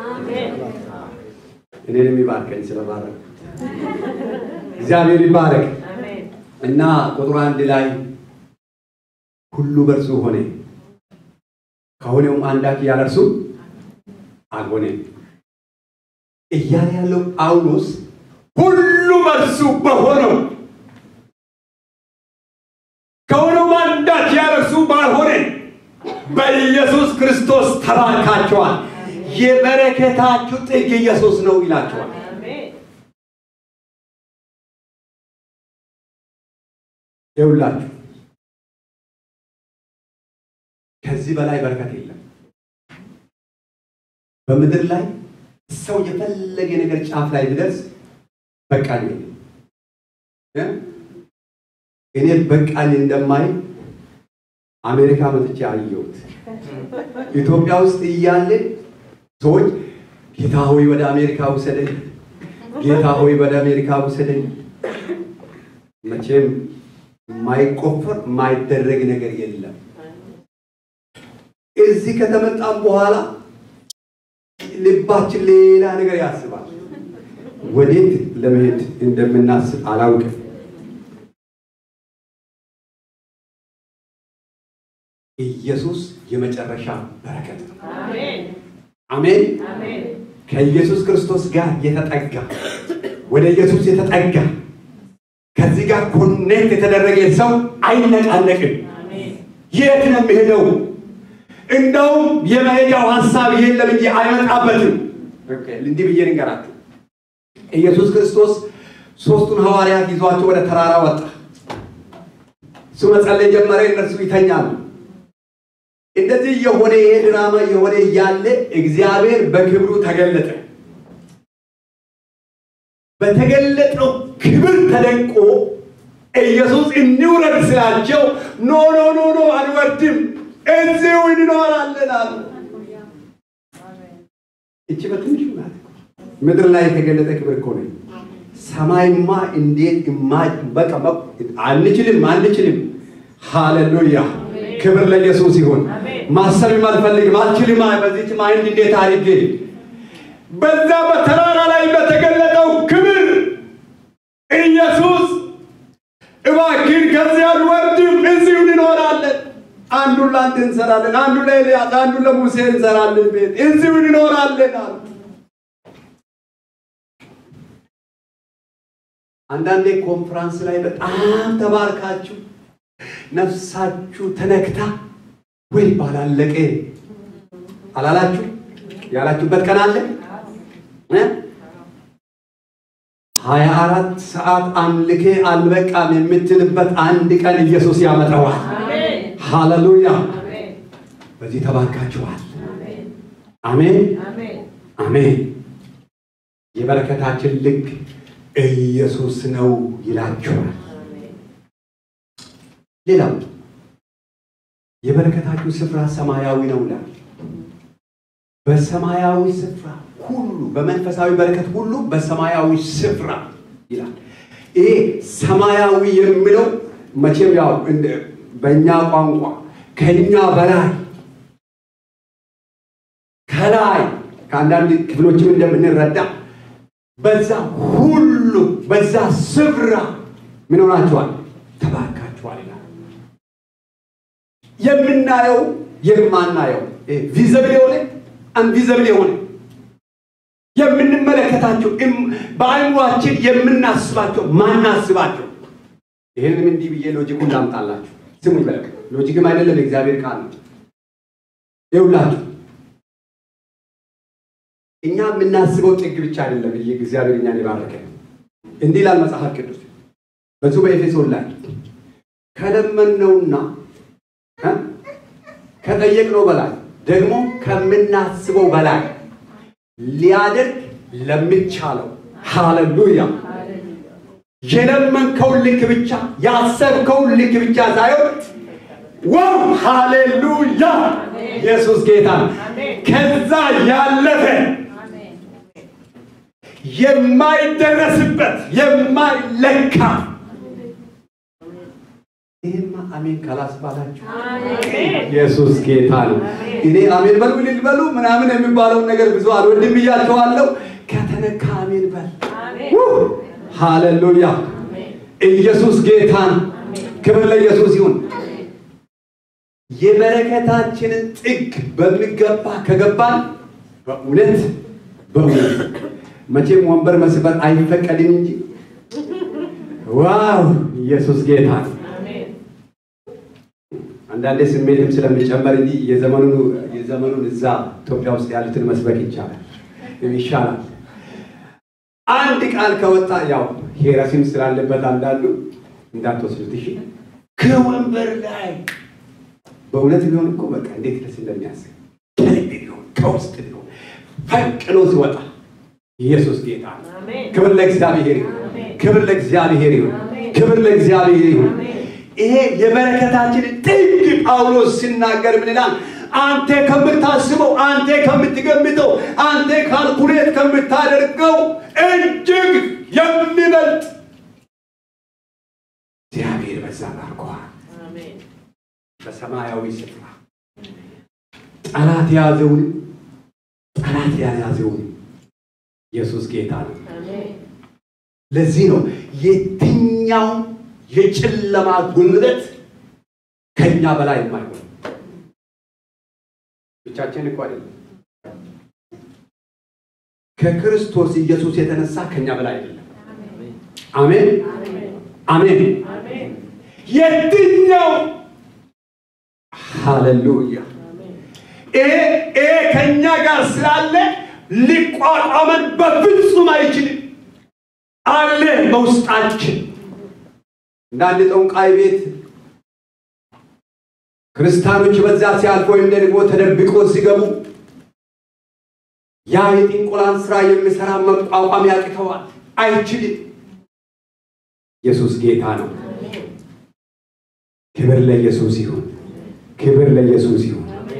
እኔንም ይባርከኝ ስለባረክ እግዚአብሔር ይባረክ እና ቁጥሩ አንድ ላይ ሁሉ በእርሱ ሆነ ከሆነውም አንዳች ያለ እርሱ አልሆነም እያለ ያለው ጳውሎስ ሁሉ በእርሱ በሆነው ከሆነው አንዳች ያለ እርሱ ባልሆነ በኢየሱስ ክርስቶስ ተባርካቸዋል። የበረከታችሁ ጥግ ኢየሱስ ነው ይላቸዋል። ይውላችሁ ከዚህ በላይ በረከት የለም። በምድር ላይ ሰው የፈለገ ነገር ጫፍ ላይ ቢደርስ በቃኝ እ እኔ በቃኝ እንደማይ አሜሪካ መጥቼ አየሁት። ኢትዮጵያ ውስጥ እያለ ሰዎች ጌታ ሆይ ወደ አሜሪካ ውሰደኝ፣ ጌታ ሆይ ወደ አሜሪካ ውሰደኝ። መቼም የማይቆፈር የማይደረግ ነገር የለም። እዚህ ከተመጣም በኋላ ልባችን ሌላ ነገር ያስባል። ወዴት ለመሄድ እንደምናስብ አላውቅም። ኢየሱስ የመጨረሻ በረከት ነው። አሜን። ከኢየሱስ ክርስቶስ ጋር የተጠጋ ወደ ኢየሱስ የተጠጋ ከዚህ ጋር ኮኔክት የተደረገ ሰው አይነቃነቅም። የት ነው የሚሄደው? እንደውም የመሄጃው ሀሳብ የለም እንጂ አይመጣበትም። እንዲህ ብዬ ልንገራችሁ። ኢየሱስ ክርስቶስ ሶስቱን ሐዋርያት ይዟቸው ወደ ተራራ ወጣ። እሱ መጸለይ ጀመረ፣ እነርሱ ይተኛሉ። እንደዚህ የሆነ ይሄ ድራማ የሆነ እያለ እግዚአብሔር በክብሩ ተገለጠ። በተገለጠው ክብር ተደንቆ ኢየሱስ እንውረድ ስላቸው ኖ ኖ ኖ ኖ አንወርድም እዚሁ እንኖራለን አሉ። እቺ በትንሹ ናት። ምድር ላይ የተገለጠ ክብር እኮ ነው። ሰማይማ እንዴት በቃ አንችልም አንችልም። ሃሌሉያ ክብር ለኢየሱስ ይሁን። ማሰብም አልፈልግም አልችልም። በዚች ማይንድ እንዴት አድርጌ በዛ በተራራ ላይ በተገለጠው ክብር ኢየሱስ እባክን ከዚህ አንወርድም፣ እዚሁ እንኖራለን። አንዱን ለአንተ እንሰራለን፣ አንዱ ለኤልያስ፣ አንዱ ለሙሴ እንሰራለን፣ ቤት እዚሁ እንኖራለን አሉ። አንዳንዴ ኮንፍራንስ ላይ በጣም ተባርካችሁ ነፍሳችሁ ተነክታ ወይ ባላለቀ አላላችሁ ያላችሁበት ቀን አለ እ ሀያ አራት ሰዓት አምልኬ አልበቃም የምትልበት አንድ ቀን ኢየሱስ ያመጣዋል። ሃሌሉያ! በዚህ ተባርካችኋል። አሜን አሜን። የበረከታችን ልክ ኢየሱስ ነው ይላችኋል። ሌላው የበረከታችሁ ስፍራ ሰማያዊ ነው ይላል። በሰማያዊ ስፍራ ሁሉ በመንፈሳዊ በረከት ሁሉ በሰማያዊ ስፍራ ይላል። ይሄ ሰማያዊ የሚለው መቼም ያው እንደ- በእኛ ቋንቋ ከኛ በላይ ከላይ ከአንዳንድ ክፍሎችም እንደምንረዳ በዛ ሁሉ በዛ ስፍራ ምን ሆናችኋል? ተባርካችኋል ይላል። የምናየው የማናየው ቪዘብል የሆነ አንቪዘብል የሆነ የምንመለከታቸው እም- በአእምሯችን የምናስባቸው ማናስባቸው ይህንም እንዲህ ብዬ ሎጂኩን ላምጣላችሁ። ስሙ ይበለቅ ሎጂክም አይደለም የእግዚአብሔር ቃል ነው። ይውላችሁ እኛ የምናስበው ጥግ ብቻ አይደለም። ይህ እግዚአብሔር እኛን የባረከ እንዲህ ይላል መጽሐፍ ቅዱስ በዚሁ በኤፌሶን ላይ ከለመነውና እ ከጠየቅነው በላይ ደግሞ ከምናስበው በላይ ሊያደርግ ለሚቻለው ሃሌሉያ የለመንከውን ልክ ብቻ ያሰብከውን ልክ ብቻ ሳይሆን ዋው ሃሌሉያ ኢየሱስ ጌታ ነው። ከዛ ያለፈ የማይደረስበት የማይለካ ይህማ አሜን ካላስባላችሁ ኢየሱስ ጌታ ነው። እኔ አሜን በሉ እልል በሉ ምናምን የሚባለውን ነገር ብዙ አልወድም ብያቸዋለሁ። ከተነካ አሜን በል። ሃሌሉያ ኢየሱስ ጌታ ነው። ክብር ለኢየሱስ ይሁን። የበረከታችንን ጥግ በሚገባ ከገባን በእውነት በእውነት መቼም ወንበር መስበር አይፈቀድም እንጂ ዋው ኢየሱስ ጌታ ነው። አንዳንዴ ስሜትም ስለሚጨመር እንጂ የዘመኑን የዘመኑን እዛ ኢትዮጵያ ውስጥ ያሉትን መስበክ ይቻላል ይሻላል። አንድ ቃል ከወጣ ያው ሄረሲም ስላለበት አንዳንዱ እንዳትወስዱት እሺ። ከወንበር ላይ በእውነት ቢሆን እኮ በቃ እንዴት ደስ እንደሚያስብ ከልብ ቢሆን ከውስጥ ቢሆን ፈንቅሎ ሲወጣ ኢየሱስ ጌታ ነው። ክብር ለእግዚአብሔር ይሁን። ክብር ለእግዚአብሔር ይሁን። ክብር ለእግዚአብሔር ይሁን። ይሄ የበረከታችን ጥግ ጳውሎስ ሲናገር ምን ይላል? አንተ ከምታስበው፣ አንተ ከምትገምተው፣ አንተ ካልኩሌት ከምታደርገው እጅግ የሚበልጥ እግዚአብሔር በዛ ባርኮሃል። በሰማያዊ ስፍራ ጠላት የያዘውን ጠላት ያልያዘውን ኢየሱስ ጌታ ነው። ለዚህ ነው የትኛው የጨለማ ጉልበት ከኛ በላይ የማይሆን ብቻችን እኮ አይደለም። ከክርስቶስ ኢየሱስ የተነሳ ከኛ በላይ አይደለም። አሜን አሜን። የትኛው ሃሌሉያ ይሄ ይሄ ከኛ ጋር ስላለ ሊቋቋመን በፍጹም አይችልም። አለ በውስጣችን እንደ አንድ ጠንቋይ ቤት ክርስቲያኖች በዛ ሲያልፉ ወይም ደግሞ ተደብቆ ሲገቡ ያ የጥንቆላን ስራ የሚሰራ መቋቋም ያቅተዋል፣ አይችልም። ኢየሱስ ጌታ ነው። ክብር ለኢየሱስ ይሁን። ክብር ለኢየሱስ ይሁን።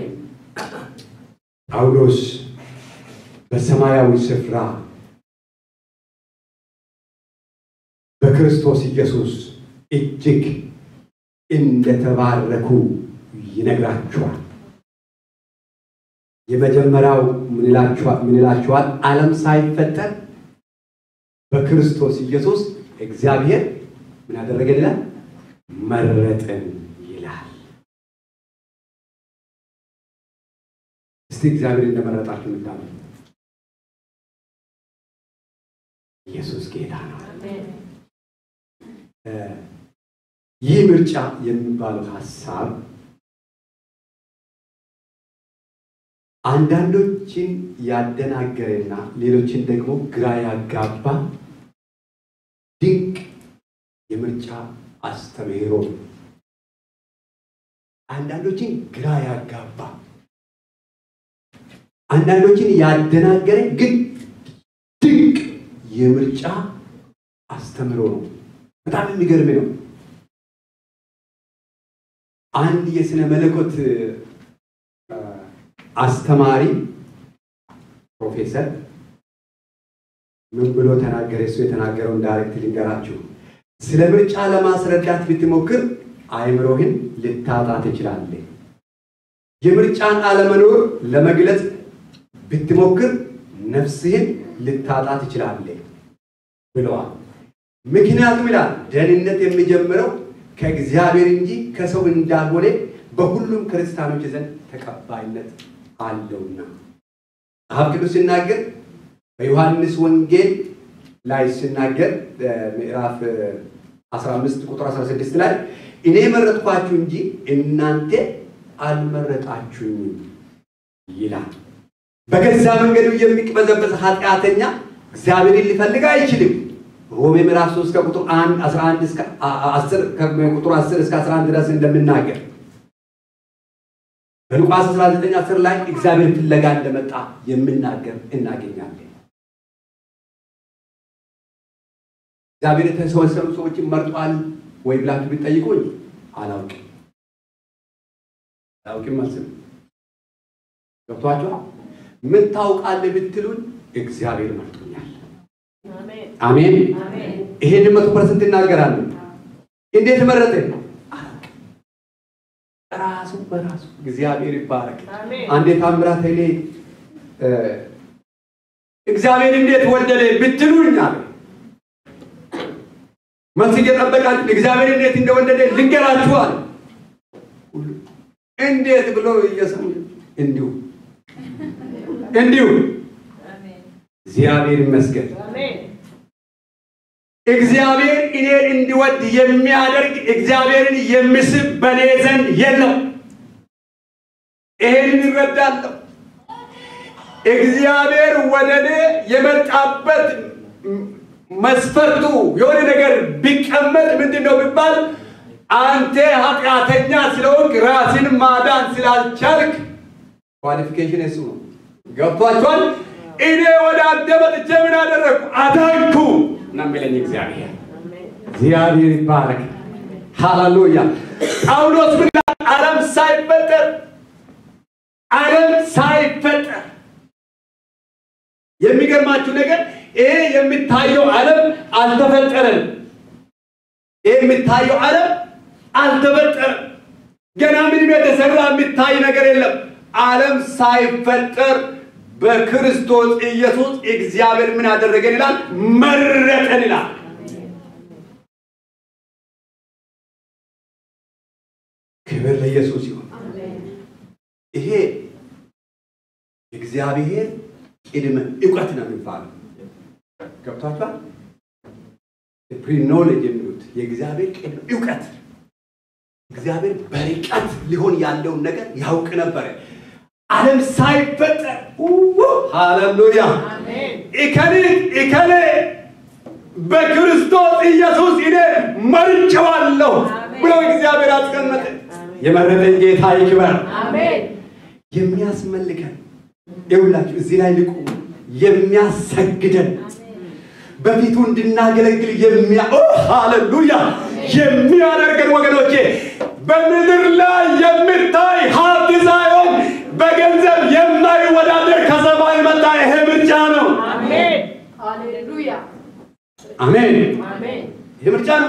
ጳውሎስ በሰማያዊ ስፍራ በክርስቶስ ኢየሱስ እጅግ እንደተባረኩ ይነግራችኋል። የመጀመሪያው ምን ይላችኋል? ዓለም ሳይፈጠር በክርስቶስ ኢየሱስ እግዚአብሔር ምን ያደረገን ይላል? መረጠን ይላል። እስቲ እግዚአብሔር እንደመረጣችሁ ምታለ ኢየሱስ ጌታ ነው። ይህ ምርጫ የሚባለው ሀሳብ አንዳንዶችን ያደናገረና ሌሎችን ደግሞ ግራ ያጋባ ድንቅ የምርጫ አስተምህሮ ነው። አንዳንዶችን ግራ ያጋባ አንዳንዶችን ያደናገረ ግን ድንቅ የምርጫ አስተምህሮ ነው። በጣም የሚገርም ነው። አንድ የስነ መለኮት አስተማሪ ፕሮፌሰር ምን ብሎ ተናገረ? እሱ የተናገረውን ዳይሬክት ልንገራችሁ። ስለ ምርጫ ለማስረዳት ብትሞክር አእምሮህን ልታጣ ትችላለህ። የምርጫን አለመኖር ለመግለጽ ብትሞክር ነፍስህን ልታጣ ትችላለህ ብለዋል። ምክንያቱም ይላል ደህንነት የሚጀምረው ከእግዚአብሔር እንጂ ከሰው እንዳልሆነ በሁሉም ክርስቲያኖች ዘንድ ተቀባይነት አለውና መጽሐፍ ቅዱስ ሲናገር በዮሐንስ ወንጌል ላይ ሲናገር ምዕራፍ 15 ቁጥር 16 ላይ እኔ መረጥኳችሁ እንጂ እናንተ አልመረጣችሁኝም ይላል። በገዛ መንገዱ የሚቅበዘበዝ ኃጢአተኛ እግዚአብሔርን ሊፈልግ አይችልም። ሮሜ ምዕራፍ 3 ከቁጥር 1 11 እስከ 10 ከቁጥር 10 እስከ 11 ድረስ እንደምናገር በሉቃስ 19 10 ላይ እግዚአብሔር ፍለጋ እንደመጣ የምናገር እናገኛለን። እግዚአብሔር የተሰበሰቡ ሰዎችን መርጧል ወይ ብላችሁ ብትጠይቁኝ አላውቅም አላውቅም አልስም። ገብቷችኋል? ምን ታውቃለህ ብትሉን እግዚአብሔር መርጦኛል። አሜን። ይሄን መቶ ፐርሰንት እናገራለን። እንዴት መረጠ? ራሱ በራሱ እግዚአብሔር ይባረክ። አንዴ ታምራት ኃይሌ እግዚአብሔር እንዴት ወደደ ብትሉኝ አለ መልስ እየጠበቃችሁ እግዚአብሔር እንዴት እንደወደደ ልንገራችኋል። እንዴት ብሎ እየሰሙ እንዲሁ እንዲሁ እግዚአብሔር ይመስገን። እግዚአብሔር እኔን እንዲወድ የሚያደርግ እግዚአብሔርን የሚስብ በእኔ ዘንድ የለም። ይሄንን ይረዳለሁ። እግዚአብሔር ወደ እኔ የመጣበት መስፈርቱ የሆነ ነገር ቢቀመጥ ምንድን ነው ቢባል አንተ ኃጢአተኛ ስለሆንክ ራስን ማዳን ስላልቻልክ ኳሊፊኬሽን እሱ ነው። ገብቷችኋል? እኔ ወደ አንተ መጥቼ ምን አደረግኩ? አዳንኩ ነው የሚለኝ እግዚአብሔር። እግዚአብሔር ይባረክ። ሃሌሉያ። ጳውሎስ ምን ዓለም ሳይፈጠር ዓለም ሳይፈጠር የሚገርማችሁ ነገር ይሄ የሚታየው ዓለም አልተፈጠረም። ይሄ የሚታየው ዓለም አልተፈጠረም። ገና ምንም የተሰራ የሚታይ ነገር የለም። ዓለም ሳይፈጠር በክርስቶስ ኢየሱስ እግዚአብሔር ምን አደረገን ይላል? መረጠን ይላል። ክብር ለኢየሱስ ይሁን። ይሄ እግዚአብሔር ቅድመ እውቀት ነው የሚባለው። ገብቷችኋል? ፕሪኖሌጅ የሚሉት የእግዚአብሔር ቅድመ እውቀት። እግዚአብሔር በርቀት ሊሆን ያለውን ነገር ያውቅ ነበረ። ዓለም ሳይፈጠር ሃሌሉያ እከሌ እከሌ በክርስቶስ ኢየሱስ እኔ መርጬዋለሁ ብሎ እግዚአብሔር አስቀመጠ። የመረጠን ጌታ ይክበር። የሚያስመልከን ይውላችሁ እዚህ ላይ ልቁ የሚያሰግደን በፊቱ እንድናገለግል የሚያ ሃሌሉያ የሚያደርገን ወገኖቼ በምድር ላይ የምታይ ሀብት ሳይሆን በገንዘብ የማይወዳደር ከሰማይ መጣ። ይሄ ምርጫ ነው። አሜን። ይሄ ምርጫ ነው።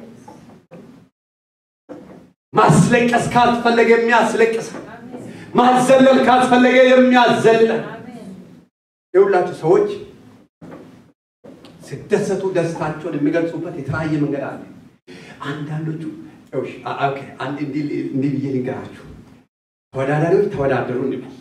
ማስለቀስ ካስፈለገ የሚያስለቅስ፣ ማዘለል ካስፈለገ የሚያዘለን። የሁላችሁ ሰዎች ሲደሰቱ ደስታቸውን የሚገልጹበት የተለያየ መንገድ አለ። አንዳንዶቹ እንዲህ ብዬ ልንገራችሁ፣ ተወዳዳሪዎች ተወዳደሩ እንበል፣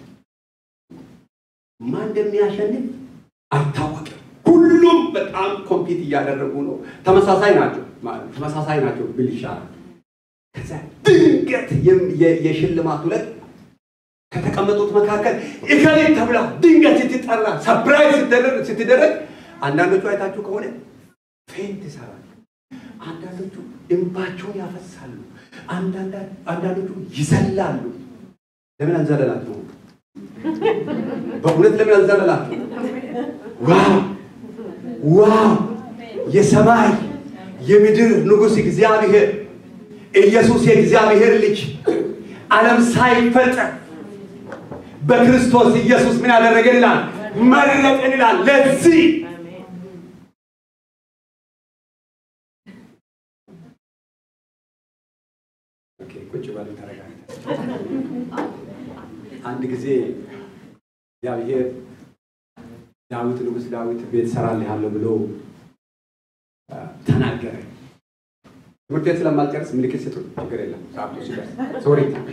ማን እንደሚያሸንፍ አይታወቅም። ሁሉም በጣም ኮምፒት እያደረጉ ነው። ተመሳሳይ ናቸው ተመሳሳይ ናቸው ብል ይሻላል። ከዛ ድንገት የሽልማት ዕለት ከተቀመጡት መካከል እከሌት ተብላ ድንገት ስትጠራ ሰፕራይዝ ስትደረግ አንዳንዶቹ አይታችሁ ከሆነ ፌንት ይሰራሉ። አንዳንዶቹ እንባቸውን ያፈሳሉ። አንዳንዶቹ ይዘላሉ። ለምን አንዘለላችሁ? በእውነት ለምን አንዘለላችሁ? ዋው ዋው! የሰማይ የምድር ንጉሥ እግዚአብሔር ኢየሱስ የእግዚአብሔር ልጅ ዓለም ሳይፈጠር በክርስቶስ ኢየሱስ ምን ያደረገን ይላል? መረጠን ይላል። ለዚህ ቁጭ በሉ አንድ ጊዜ እግዚአብሔር ዳዊት ንጉሥ ዳዊት ቤት እሰራልሃለሁ ብሎ ተናገረ። ትምህርት ቤት ስለማልጨርስ ምልክት ስጡ፣ ችግር የለም። ሰዓቱ ሲደርስ ሶሪ። እሺ፣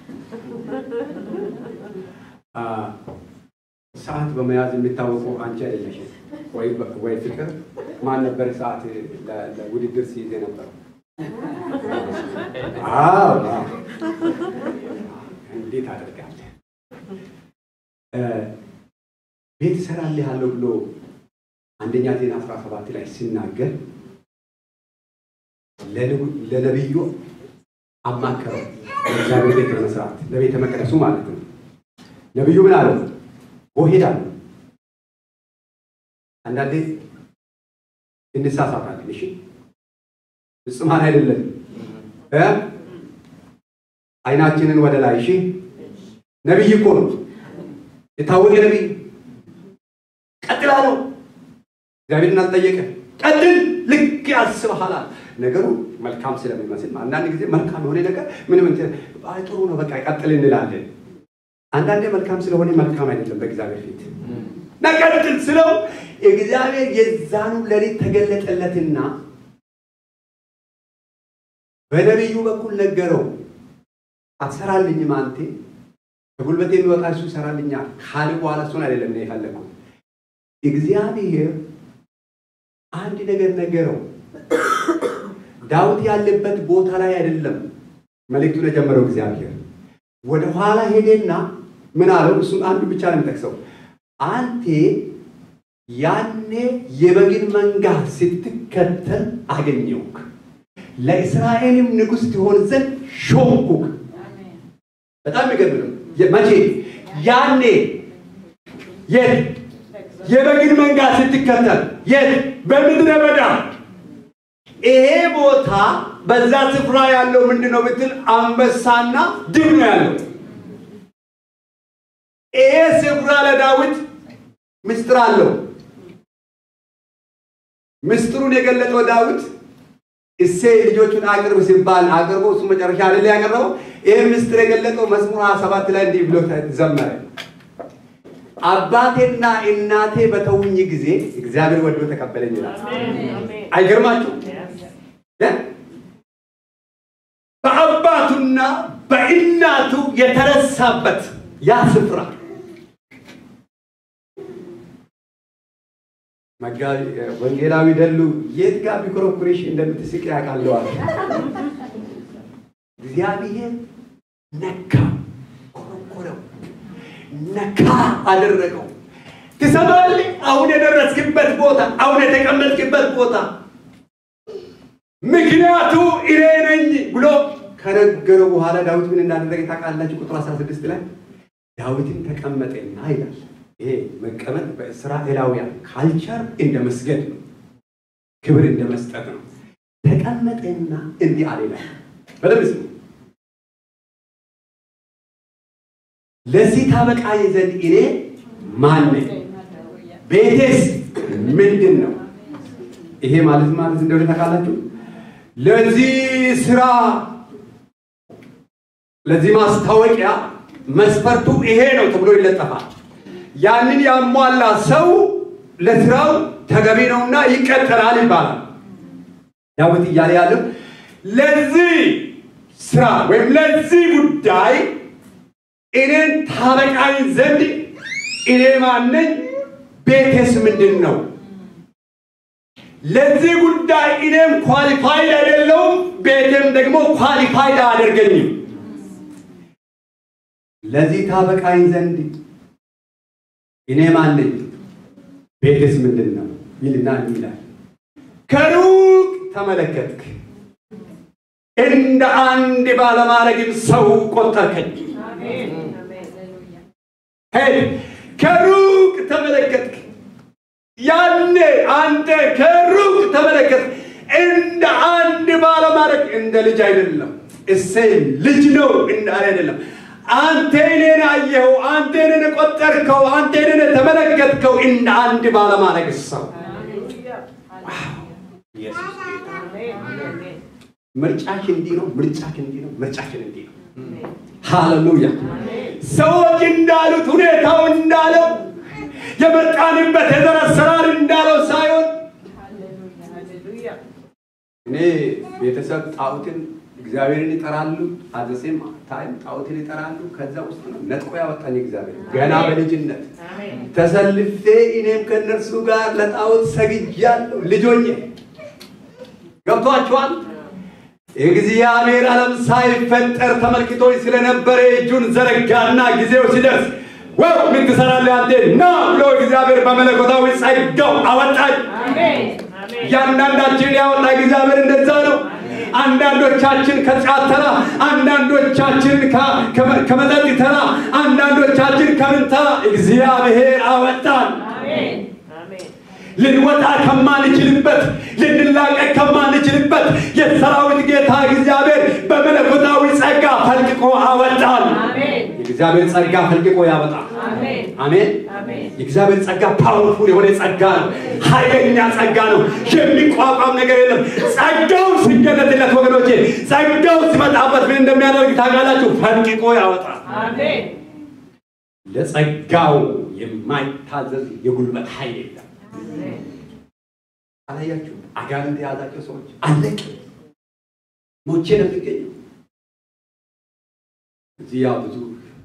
ሰዓት በመያዝ የሚታወቁ አንቺ አይደለሽም ወይ ፍቅር? ማን ነበር ሰዓት ለውድድር ሲይዝ ነበር? አዎ፣ እንዴት አደርጋለህ? ቤት እሰራልሃለሁ ብሎ አንደኛ ዜና አስራ ሰባት ላይ ሲናገር ለነቢዩ አማከረው ለእግዚአብሔር ቤት ለመስራት ለቤተ መቅደሱ ማለት ነው። ነቢዩ ምን አለው? ሄዳለሁ። አንዳንዴ እንሳሳታለን። እሺ ፍጹማን አይደለም። አይናችንን ወደ ላይ እሺ። ነቢይ እኮ ነው፣ የታወቀ ነቢይ። ቀጥል አለው። እግዚአብሔርን አልጠየቀ። ቀጥል፣ ልክ ያስብሃል። ነገሩ መልካም ስለሚመስል አንዳንድ ጊዜ መልካም የሆነ ነገር ምንም ጥሩ ነው በቃ ቀጥል እንላለን። አንዳንዴ መልካም ስለሆነ መልካም አይደለም በእግዚአብሔር ፊት ነቀጥል ስለው እግዚአብሔር የዛኑ ሌሊት ተገለጠለትና በነቢዩ በኩል ነገረው። አትሰራልኝም አንቴ ከጉልበቴ የሚወጣ እሱ ይሰራልኛል ካለ በኋላ እሱን አይደለም ነው የፈለግኩት። እግዚአብሔር አንድ ነገር ነገረው። ዳዊት ያለበት ቦታ ላይ አይደለም መልእክቱን የጀመረው እግዚአብሔር ወደ ኋላ ሄደና ምን አለው? እሱን አንዱ ብቻ ነው የሚጠቅሰው። አንቴ ያኔ የበግን መንጋ ስትከተል አገኘውክ፣ ለእስራኤልም ንጉሥ ትሆን ዘንድ ሾምኩክ። በጣም የሚገርም ነው። መቼ? ያኔ የት? የበግን መንጋ ስትከተል የት? በምድረ በዳ። ይሄ ቦታ በዛ ስፍራ ያለው ምንድን ነው ብትል አንበሳና ድብ ነው ያለው። ይሄ ስፍራ ለዳዊት ምስጢር አለው። ምስጢሩን የገለጠው ዳዊት እሴይ ልጆቹን አቅርብ ሲባል አቅርቦ እሱ መጨረሻ ላይ ያቀረበው ይህ ምስጢር የገለጠው መዝሙር ሀያ ሰባት ላይ እንዲህ ብሎ ዘመረ። አባቴና እናቴ በተውኝ ጊዜ እግዚአብሔር ወዶ ተቀበለኝ ይላል። አይገርማችሁ? በአባቱና በእናቱ የተረሳበት ያ ስፍራ መጋቢ ወንጌላዊ ደሉ የት ጋር ቢኮረኩሬሽ እንደምትስቅ ያውቃለዋል። እግዚአብሔር ነካ፣ ኮረኮረው፣ ነካ አደረገው። ትሰማለህ? አሁን የደረስክበት ቦታ፣ አሁን የተቀመጥክበት ቦታ ምክንያቱ እኔ ነኝ ብሎ ከነገረው በኋላ ዳዊት ምን እንዳደረገ ታውቃላችሁ? ቁጥር 16 ላይ ዳዊትን ተቀመጠና ይላል። ይሄ መቀመጥ በእስራኤላውያን ካልቸር እንደ መስገድ ነው፣ ክብር እንደ መስጠት ነው። ተቀመጠና እንዲህ አለ ይላል። በደምብ ስሙ። ለዚህ ታበቃኝ ዘንድ እኔ ማን ነኝ? ቤቴስ ምንድን ነው? ይሄ ማለት ማለት እንደሆነ ታውቃላችሁ? ለዚህ ስራ ለዚህ ማስታወቂያ መስፈርቱ ይሄ ነው ተብሎ ይለጠፋል። ያንን ያሟላ ሰው ለስራው ተገቢ ነውና ይቀጠራል ይባላል። ዳዊት እያለ ያለው ለዚህ ስራ ወይም ለዚህ ጉዳይ እኔን ታበቃኝ ዘንድ እኔ ማነኝ? ቤቴስ ምንድን ነው? ለዚህ ጉዳይ እኔም ኳሊፋይድ አይደለውም፣ ቤቴም ደግሞ ኳሊፋይድ አያደርገኝም። ለዚህ ታበቃኝ ዘንድ እኔ ማን ነኝ? ቤትስ ምንድን ነው? ይልና ይላል ከሩቅ ተመለከትክ፣ እንደ አንድ ባለማድረግም ሰው ቆጠርከኝ። ሄድ ከሩቅ ተመለከትክ። ያኔ አንተ ከሩቅ ተመለከትክ፣ እንደ አንድ ባለማድረግ እንደ ልጅ አይደለም። እሴይ ልጅ ነው እንዳለ አይደለም። አንተ እኔን አየኸው፣ አንተ እኔን ቆጠርከው፣ አንተ እኔን ተመለከትከው እንደ አንድ ባለማድረግ ሰው ኢየሱስ ጌታ ምርጫሽ እንዲህ ነው። ምርጫሽ እንዲህ ነው። ምርጫችን እንዲህ ነው። ሃሌሉያ። ሰዎች እንዳሉት ሁኔታው እንዳለው የመጣንበት የዘር አሰራር እንዳለው ሳይሆን እኔ ቤተሰብ ጣዖትን እግዚአብሔርን ይጠራሉ። አዘሴም ታይም ጣዖትን ይጠራሉ። ከዛ ውስጥ ነው ነጥቆ ያወጣኝ እግዚአብሔር ገና በልጅነት ተሰልፌ እኔም ከእነርሱ ጋር ለጣዖት ሰግጃለሁ። ልጆኜ ገብቷችኋል? እግዚአብሔር ዓለም ሳይፈጠር ተመልክቶኝ ስለነበረ እጁን ዘረጋና ጊዜው ሲደርስ ወው ምን ትሰራለህ አንተ ና ብሎ እግዚአብሔር በመለኮታዊ ጸጋው አወጣኝ። እያንዳንዳችን ያወጣ እግዚአብሔር እንደዛ ነው። አንዳንዶቻችን ከጫት ተራ፣ አንዳንዶቻችን ከመጠጥ ተራ፣ አንዳንዶቻችን ከምን ተራ እግዚአብሔር አወጣን። ልንወጣ ከማንችልበት ልንላቀቅ ከማንችልበት የሰራዊት ጌታ እግዚአብሔር በመለኮታዊ ጸጋ ፈልቅቆ አወጣን። የእግዚአብሔር ጸጋ ፈልቅቆ ያወጣል። አሜን። የእግዚአብሔር ጸጋ ፓወርፉል የሆነ ጸጋ ነው። ኃይለኛ ጸጋ ነው። የሚቋቋም ነገር የለም። ጸጋው ሲገለጥለት ወገኖቼ፣ ጸጋው ሲመጣበት ምን እንደሚያደርግ ታውቃላችሁ? ፈልቅቆ ያወጣል። ለጸጋው የማይታዘዝ የጉልበት ኃይል የለም። አላያችሁ? አጋንንት የያዛቸው ሰዎች አለቅ ሞቼ ነው የሚገኘው። እዚህ ያው ብዙ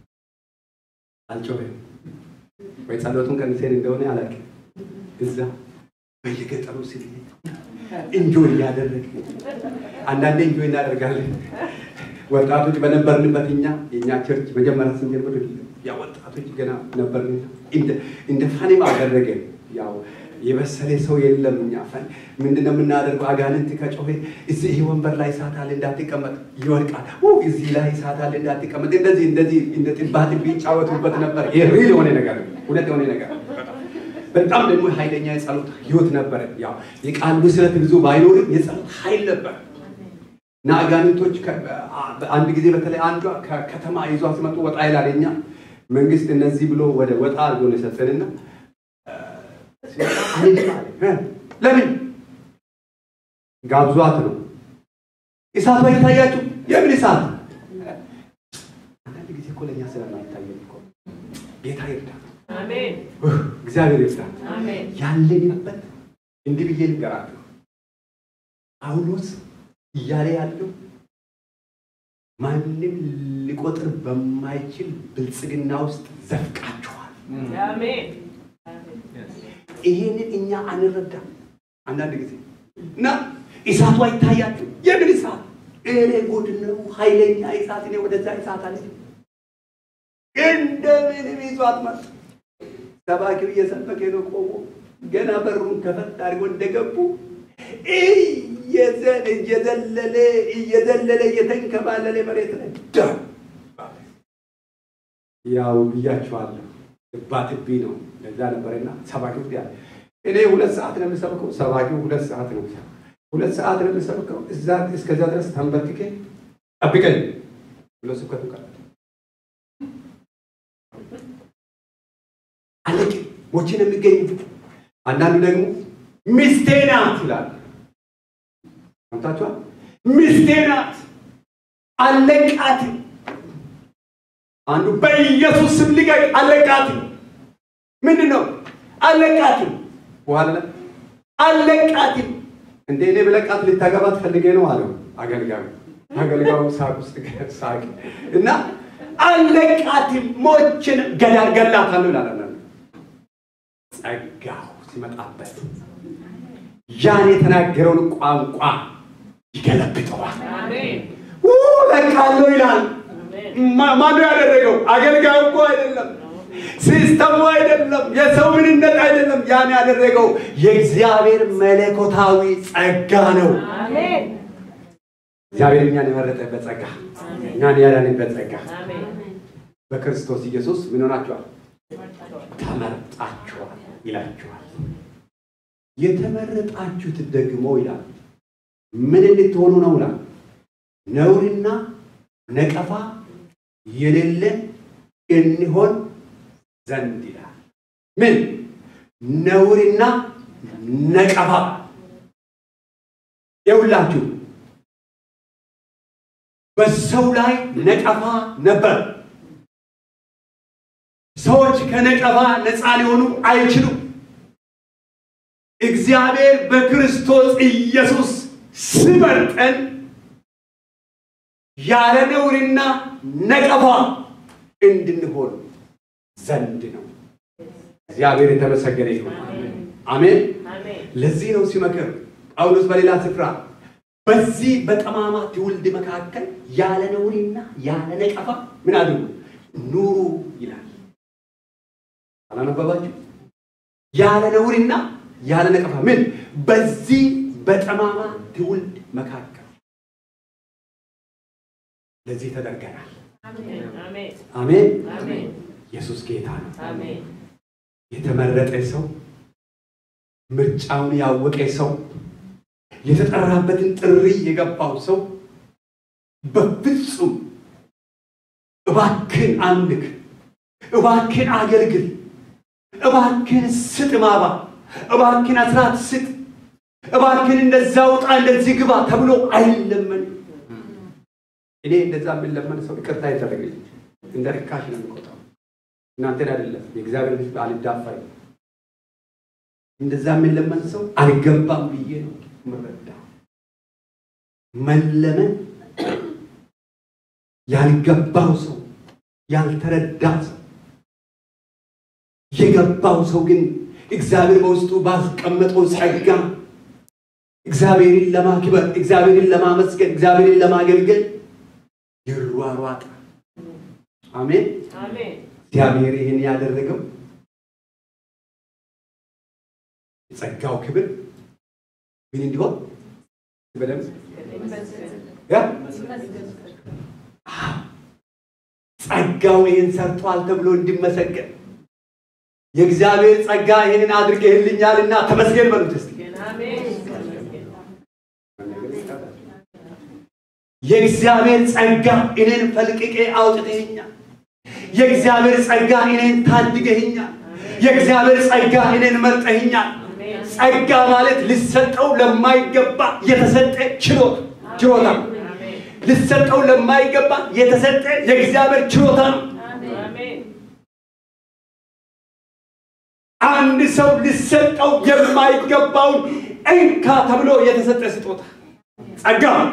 አልጮህም ወይ ጸሎቱን ቀንሴን እንደሆነ አላውቅም። እዛ በየገጠሩ ስንሄድ እንጆይ እያደረግ አንዳንዴ እንጆይ እናደርጋለን። ወጣቶች በነበርንበት እኛ የእኛ ቸርች መጀመሪያ ስንጀምር ያ ወጣቶች ገና ነበርን። እንደ ፋኒም አደረገ ያው የበሰለ ሰው የለም። እኛ ፈን ምንድነው የምናደርገው? አጋንንት ከጮኸ እዚህ ይህ ወንበር ላይ እሳት አለ እንዳትቀመጥ ይወድቃል። እዚህ ላይ እሳት አለ እንዳትቀመጥ፣ እንደዚህ እንደዚህ እንደ ጥባ ጥቢ ይጫወቱበት ነበር። ይሄ ሪል የሆነ ነገር ነው፣ እውነት የሆነ ነገር በጣም ደግሞ ኃይለኛ የጸሎት ህይወት ነበረ። ያው የቃል ብስለት ብዙ ባይኖርም የጸሎት ኃይል ነበር እና አጋንንቶች አንድ ጊዜ በተለይ አንዷ ከከተማ ይዟ ሲመጡ ወጣ ይላል። እኛ መንግስት እነዚህ ብሎ ወደ ወጣ አድርጎ ነው የሰጠንና ለምን ጋብዟት ነው። እሳቷ ይታያችሁ። የምን እሳት? አንዳንድ ጊዜ እኮ ለእኛ ስለማይታየን እኮ ጌታ ይርዳ፣ እግዚአብሔር ይርዳ። ያለንበት እንዲህ ብዬ ልንገራችሁ፣ ጳውሎስ እያለ ያለው ማንም ሊቆጥር በማይችል ብልጽግና ውስጥ ዘፍቃችኋል። ይሄንን እኛ አንረዳም። አንዳንድ ጊዜ እና እሳቱ አይታያችሁ። የምን እሳት? እኔ ጉድ ነው፣ ኃይለኛ እሳት። እኔ ወደዛ እሳት አለ እንደምንም ይዟት መጣ። ሰባኪው እየሰበከ ነው ቆሞ ገና በሩን ከፈት አድርጎ እንደገቡ እየዘለለ እየዘለለ እየተንከባለለ መሬት ላይ ዳ ያው ብያችኋለሁ ባትቢ ነው ለዛ ነበርና ሰባኪው ያለ እኔ ሁለት ሰዓት ነው የምሰብከው። ሰባኪው ሁለት ሰዓት ነው ሁለት ሰዓት ነው የምሰብከው። እዛ እስከዛ ድረስ ተንበርክኬ ጠብቀኝ ብሎ ስብከቱ ቀረ። አለቅ ሞቼ ነው የሚገኙ። አንዳንዱ ደግሞ ሚስቴ ናት ይላል። ሰምታችኋል? ሚስቴ ናት አለቃት። አንዱ በኢየሱስ ስም ልቀቅ፣ አለቃት። ምንድን ነው አለቃትም? በኋላ አለቃትም። እንደ እኔ ብለቃት ልታገባት ፈልጌ ነው አለው አገልጋዩ። አገልጋዩ ሳቅ ውስጥ ሳቅ እና አለቃትም፣ ሞችን ገዳል ገላታለሁ ይላል። ጸጋው ሲመጣበት ያን የተናገረውን ቋንቋ ይገለብጠዋል። ለቃለሁ ይላል። ማ- ማነው ያደረገው? አገልጋዩ እኮ አይደለም፣ ሲስተሙ አይደለም፣ የሰው ምንነት አይደለም። ያን ያደረገው የእግዚአብሔር መለኮታዊ ጸጋ ነው። አሜን እግዚአብሔር እኛን የመረጠበት ጸጋ፣ እኛን ያዳነበት ጸጋ አሜን በክርስቶስ ኢየሱስ ምን ሆናችኋል? ተመርጣችኋል ይላችኋል። የተመረጣችሁት ደግሞ ይላል ምን እንድትሆኑ ነው ይላል ነውርና ነቀፋ የሌለን እንሆን ዘንድ ይላል። ምን ነውርና ነቀፋ የሁላችሁ በሰው ላይ ነቀፋ ነበር። ሰዎች ከነቀፋ ነፃ ሊሆኑ አይችሉም። እግዚአብሔር በክርስቶስ ኢየሱስ ሲመርጠን ያለ ነውርና ነቀፋ እንድንሆን ዘንድ ነው። እግዚአብሔር የተመሰገነ ይሁን። አሜን። አሜን ለዚህ ነው ሲመክር ጳውሎስ በሌላ ስፍራ በዚህ በጠማማ ትውልድ መካከል ያለ ነውርና ያለ ነቀፋ ምን አድርጉ ኑሩ ይላል። አላነበባችሁ? ያለ ነውርና ያለ ነቀፋ ምን በዚህ በጠማማ ትውልድ መካከል ለዚህ ተደርገናል። አሜን አሜን። አሜን ኢየሱስ ጌታ ነው። አሜን የተመረጠ ሰው ምርጫውን ያወቀ ሰው የተጠራበትን ጥሪ የገባው ሰው በፍጹም እባክን አምልክ፣ እባክን አገልግል፣ እባክን ስጥ ማባ፣ እባክን አስራት ስጥ፣ እባክን እንደዛ ውጣ፣ እንደዚህ ግባ ተብሎ አይለመንም። እኔ እንደዛ የምንለመን ሰው ይቅርታ ይደረግልኝ እንደ ርካሽ ነው የሚቆጣው። እናንተን አይደለም የእግዚአብሔር ሕዝብ አልዳፈርም። እንደዛ የምንለመን ሰው አልገባም ብዬ ነው የምረዳ። መለመን ያልገባው ሰው ያልተረዳ ሰው የገባው ሰው ግን እግዚአብሔር በውስጡ ባስቀመጠው ጸጋ እግዚአብሔርን ለማክበር እግዚአብሔርን ለማመስገን እግዚአብሔርን ለማገልገል ይሯሯጣል። አሜን። አሜን እግዚአብሔር ይህን ያደረገው የጸጋው ክብር ምን እንዲሆን በደምብ ያ? አዎ። ጸጋው ይህን ሰርቷል ተብሎ እንዲመሰገን የእግዚአብሔር ጸጋ ይህንን አድርገህልኛልና ተመስገን በሉት እስቲ። አሜን የእግዚአብሔር ጸጋ እኔን ፈልቅቄ አውጥተኸኛል። የእግዚአብሔር ጸጋ እኔን ታድገኸኛል። የእግዚአብሔር ጸጋ እኔን መርጠኸኛል። ጸጋ ማለት ሊሰጠው ለማይገባ የተሰጠ ችሎታ ችሎታ ነው። ሊሰጠው ለማይገባ የተሰጠ የእግዚአብሔር ችሎታ ነው። አሜን አንድ ሰው ሊሰጠው የማይገባውን እንካ ተብሎ የተሰጠ ስጦታ ጸጋ ነው።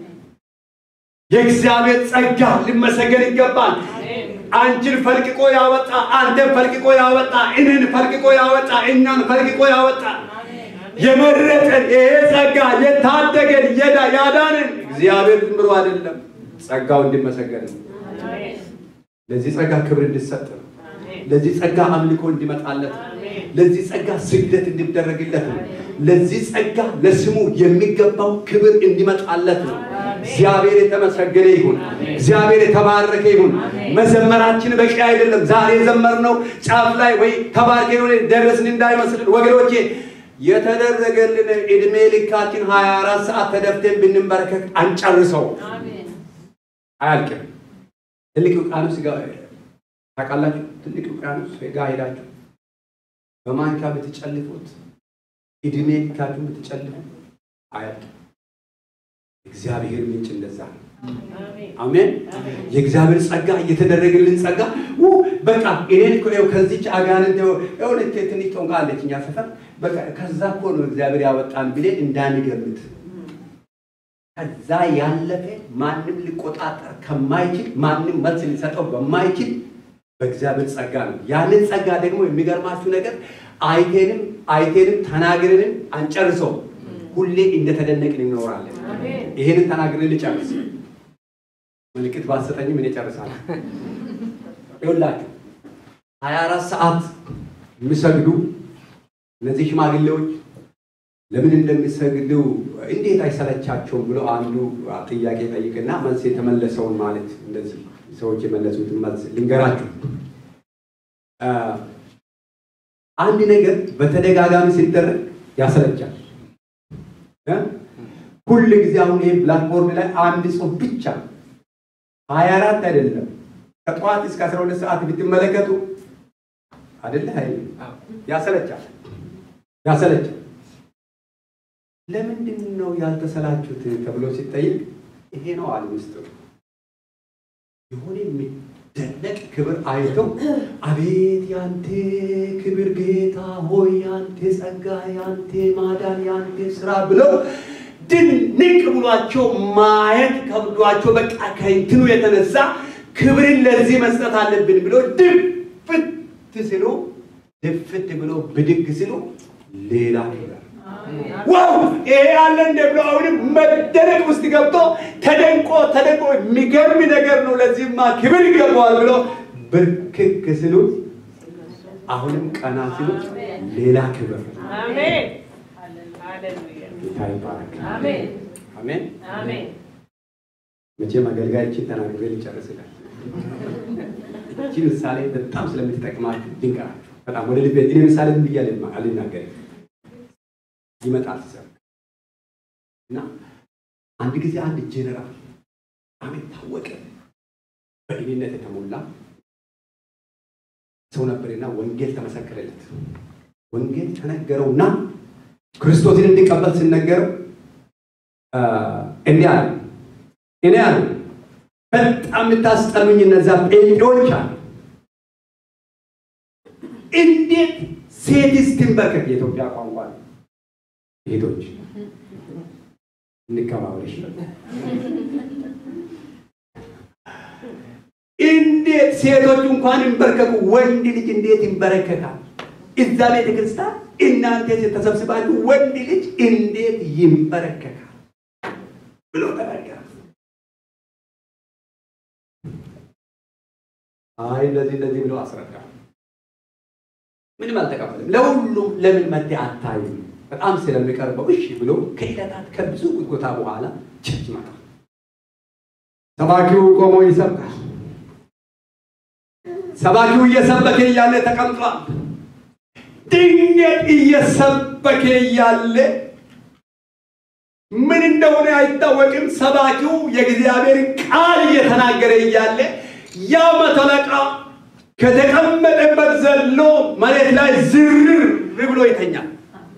የእግዚአብሔር ጸጋ ሊመሰገን ይገባል። አንቺን ፈልቅቆ ያወጣ፣ አንተን ፈልቅቆ ያወጣ፣ እኔን ፈልቅቆ ያወጣ፣ እኛን ፈልቅቆ ያወጣ፣ የመረጠን ይሄ ጸጋ የታደገን የዳ ያዳንን እግዚአብሔር ዝም ብሎ አይደለም፣ ጸጋው እንዲመሰገን ነው። ለዚህ ጸጋ ክብር እንዲሰጥ ነው። ለዚህ ጸጋ አምልኮ እንዲመጣለት ነው። ለዚህ ጸጋ ስግደት እንዲደረግለት ነው። ለዚህ ጸጋ ለስሙ የሚገባው ክብር እንዲመጣለት ነው። እግዚአብሔር የተመሰገነ ይሁን። እግዚአብሔር የተባረከ ይሁን። መዘመራችን በቂ አይደለም። ዛሬ የዘመርነው ጫፍ ላይ ወይ ተባርኬ ሆነ ደረስን እንዳይመስልን ወገኖቼ፣ የተደረገልን ዕድሜ ልካችን 24 ሰዓት ተደፍተን ብንበረከክ አንጨርሰው፣ አያልቅም። ትልቅ ውቅያኖስ ጋ ታውቃላችሁ? ትልቅ ውቅያኖስ ጋ ሄዳችሁ በማንኪያ ብትጨልፉት ዕድሜ ልካችሁ ብትጨልፉ አያልቅም። እግዚአብሔር ምንጭ እንደዛ ነው። አሜን። የእግዚአብሔር ጸጋ እየተደረገልን ጸጋ ው በቃ እኔን እኮ ይኸው ከዚች አጋንንት የሆነ ትንሽ ጦንቃ አለች እኛ ሰፈር በቃ ከዛ እኮ ነው እግዚአብሔር ያወጣን ብለን እንዳንገምት ከዛ ያለፈ ማንም ሊቆጣጠር ከማይችል ማንም መልስ ሊሰጠው በማይችል በእግዚአብሔር ጸጋ ነው። ያንን ጸጋ ደግሞ የሚገርማችሁ ነገር አይቴንም አይቴንም ተናግረንም አንጨርሰው ሁሌ እንደተደነቅን እንኖራለን። ይሄንን ተናግረን ልጨርስ። ምልክት ባሰጠኝም እኔ ጨርሳለሁ። ይኸውላችሁ ሀያ አራት ሰዓት የሚሰግዱ እነዚህ ሽማግሌዎች ለምን እንደሚሰግዱ እንዴት አይሰለቻቸውም ብሎ አንዱ ጥያቄ ጠይቅና መልስ የተመለሰውን ማለት እንደዚህ ሰዎች የመለሱትን መልስ ልንገራችሁ። አንድ ነገር በተደጋጋሚ ሲደረግ ያሰለቻል። ሁል ጊዜ አሁን ይሄ ብላክቦርድ ላይ አንድ ጽሑፍ ብቻ ሀያ አራት አይደለም ከጠዋት እስከ አስራ ሁለት ሰዓት ብትመለከቱ አይደለ ሀይ ያሰለቻል፣ ያሰለቻል። ለምንድን ነው ያልተሰላችሁት ተብሎ ሲጠይቅ ይሄ ነው አለ ምስጢሩ። የሆነ የሚደነቅ ክብር አይተው አቤት ያንተ ክብር ጌታ ሆይ ያንተ ጸጋ፣ ያንተ ማዳን፣ ያንተ ስራ ብለው ድንቅ ብሏቸው ማየት ከብዷቸው በቃ ከእንትኑ የተነሳ ክብርን ለዚህ መስጠት አለብን ብሎ ድፍት ሲሉ ድፍት ብሎ ብድግ ሲሉ ሌላ ክብር ዋው ይሄ ያለ እንደ ብሎ አሁንም መደነቅ ውስጥ ገብቶ ተደንቆ ተደንቆ የሚገርም ነገር ነው፣ ለዚህማ ክብር ይገባዋል ብሎ ብርክክ ሲሉ አሁንም ቀና ሲሉ ሌላ ክብር ጌታ ይባረክ። አሜን። መቼም አገልጋዮችን ተናግሬ ልጨርስላል። እቺ ምሳሌ በጣም ስለምትጠቅማችሁ ድንቀራችሁ በጣም ወደ ልቤ እኔ ምሳሌ ዝም ብዬ አልናገርም ይመጣል ሲሰብክ እና አንድ ጊዜ አንድ ጄኔራል በጣም የታወቀ በእኔነት የተሞላ ሰው ነበርና ወንጌል ተመሰከረለት። ወንጌል ተነገረውና ክርስቶስን እንዲቀበል ሲነገረው እንዲህ አለ፣ እኔ አለ በጣም የምታስጠሉኝ እነዛ ጴንጤዎች አለ እንዴት ሴትስ ትንበርከክ የኢትዮጵያ ቋንቋ ነው። ሴቶች እንከባበልሽ። እንዴት ሴቶቹ እንኳን ይንበርከኩ፣ ወንድ ልጅ እንዴት ይንበረከካል? እዛ ቤተ ክርስቲያን እናንተ ተሰብስባችሁ ወንድ ልጅ እንዴት ይንበረከካል ብሎ ተናገረ። አይ እንደዚህ እንደዚህ ብሎ አስረዳ። ምንም አልተቀበልም። ለሁሉም ለምን መጤ አታይም በጣም ስለሚቀርበው እሺ ብሎ ከዕለታት ከብዙ ጉትጎታ በኋላ ቸርች መጣ። ሰባኪው ቆሞ ይሰብካል። ሰባኪው እየሰበከ እያለ ተቀምጧል። ድንገት እየሰበከ እያለ ምን እንደሆነ አይታወቅም። ሰባኪው የእግዚአብሔር ቃል እየተናገረ እያለ ያ መቶ አለቃ ከተቀመጠበት ዘሎ መሬት ላይ ዝርር ብሎ ይተኛል።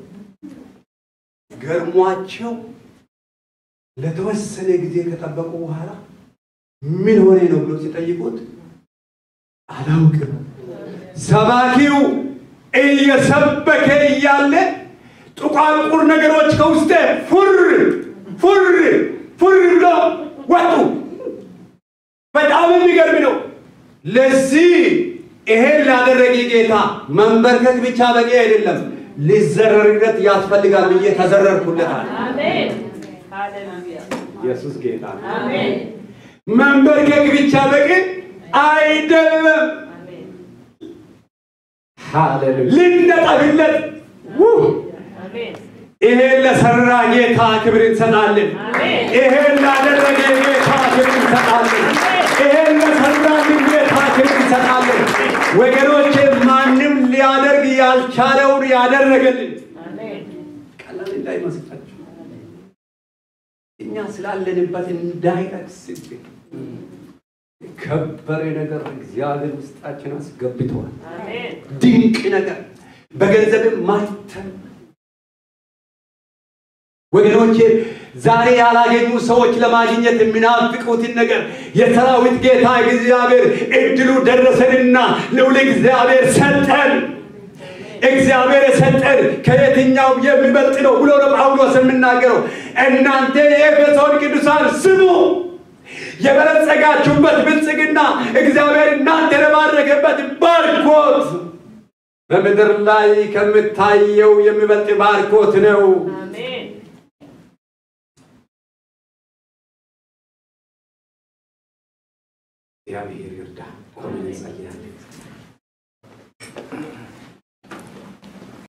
ገርሟቸው ለተወሰነ ጊዜ ከጠበቁ በኋላ ምን ሆነ ነው ብሎ ሲጠይቁት አላውቅም። ሰባኪው እየሰበከ እያለ ጥቋቁር ነገሮች ከውስጤ ፉር ፉር ፉር ብሎ ወጡ። በጣም የሚገርም ነው። ለዚህ ይሄን ላደረገ ጌታ መንበርከክ ብቻ በቂ አይደለም፣ ሊዘረርለት ያስፈልጋል ብዬ ተዘረርኩለታል። ኢየሱስ ጌታ ነው። መንበርከክ ብቻ በቂ አይደለም። ሃሌሉያ ልንነጠብለት ይሄን ለሰራ ጌታ ክብር እንሰጣለን። ይሄን ላደረገ ጌታ ክብር እንሰጣለን። ይሄን ለሰራልን ጌታ ክብር እንሰጣለን። ወገኖቼ ማንም ሊያደርግ ያልቻለውን ያደረገልን ቀላል እንዳይመስላችሁ እኛ ስላለንበት እንዳይረክስብን ከበረ ነገር እግዚአብሔር ውስጣችን አስገብተዋል። ድንቅ ነገር በገንዘብም ማተም ወገኖቼ ዛሬ ያላገኙ ሰዎች ለማግኘት የሚናፍቁትን ነገር የሰራዊት ጌታ እግዚአብሔር እድሉ ደረሰንና ልዑል እግዚአብሔር ሰጠን። እግዚአብሔር የሰጠን ከየትኛው የሚበልጥ ነው ብሎ ነው ጳውሎስ የሚናገረው። እናንተ የኤፌሶን ቅዱሳን ስሙ፣ የበለጸጋችሁበት ብልጽግና እግዚአብሔር እናንተ የባረከበት ባርኮት በምድር ላይ ከምታየው የሚበልጥ ባርኮት ነው። እግዚአብሔር ይርዳ። ቆመን እንጸልያለን።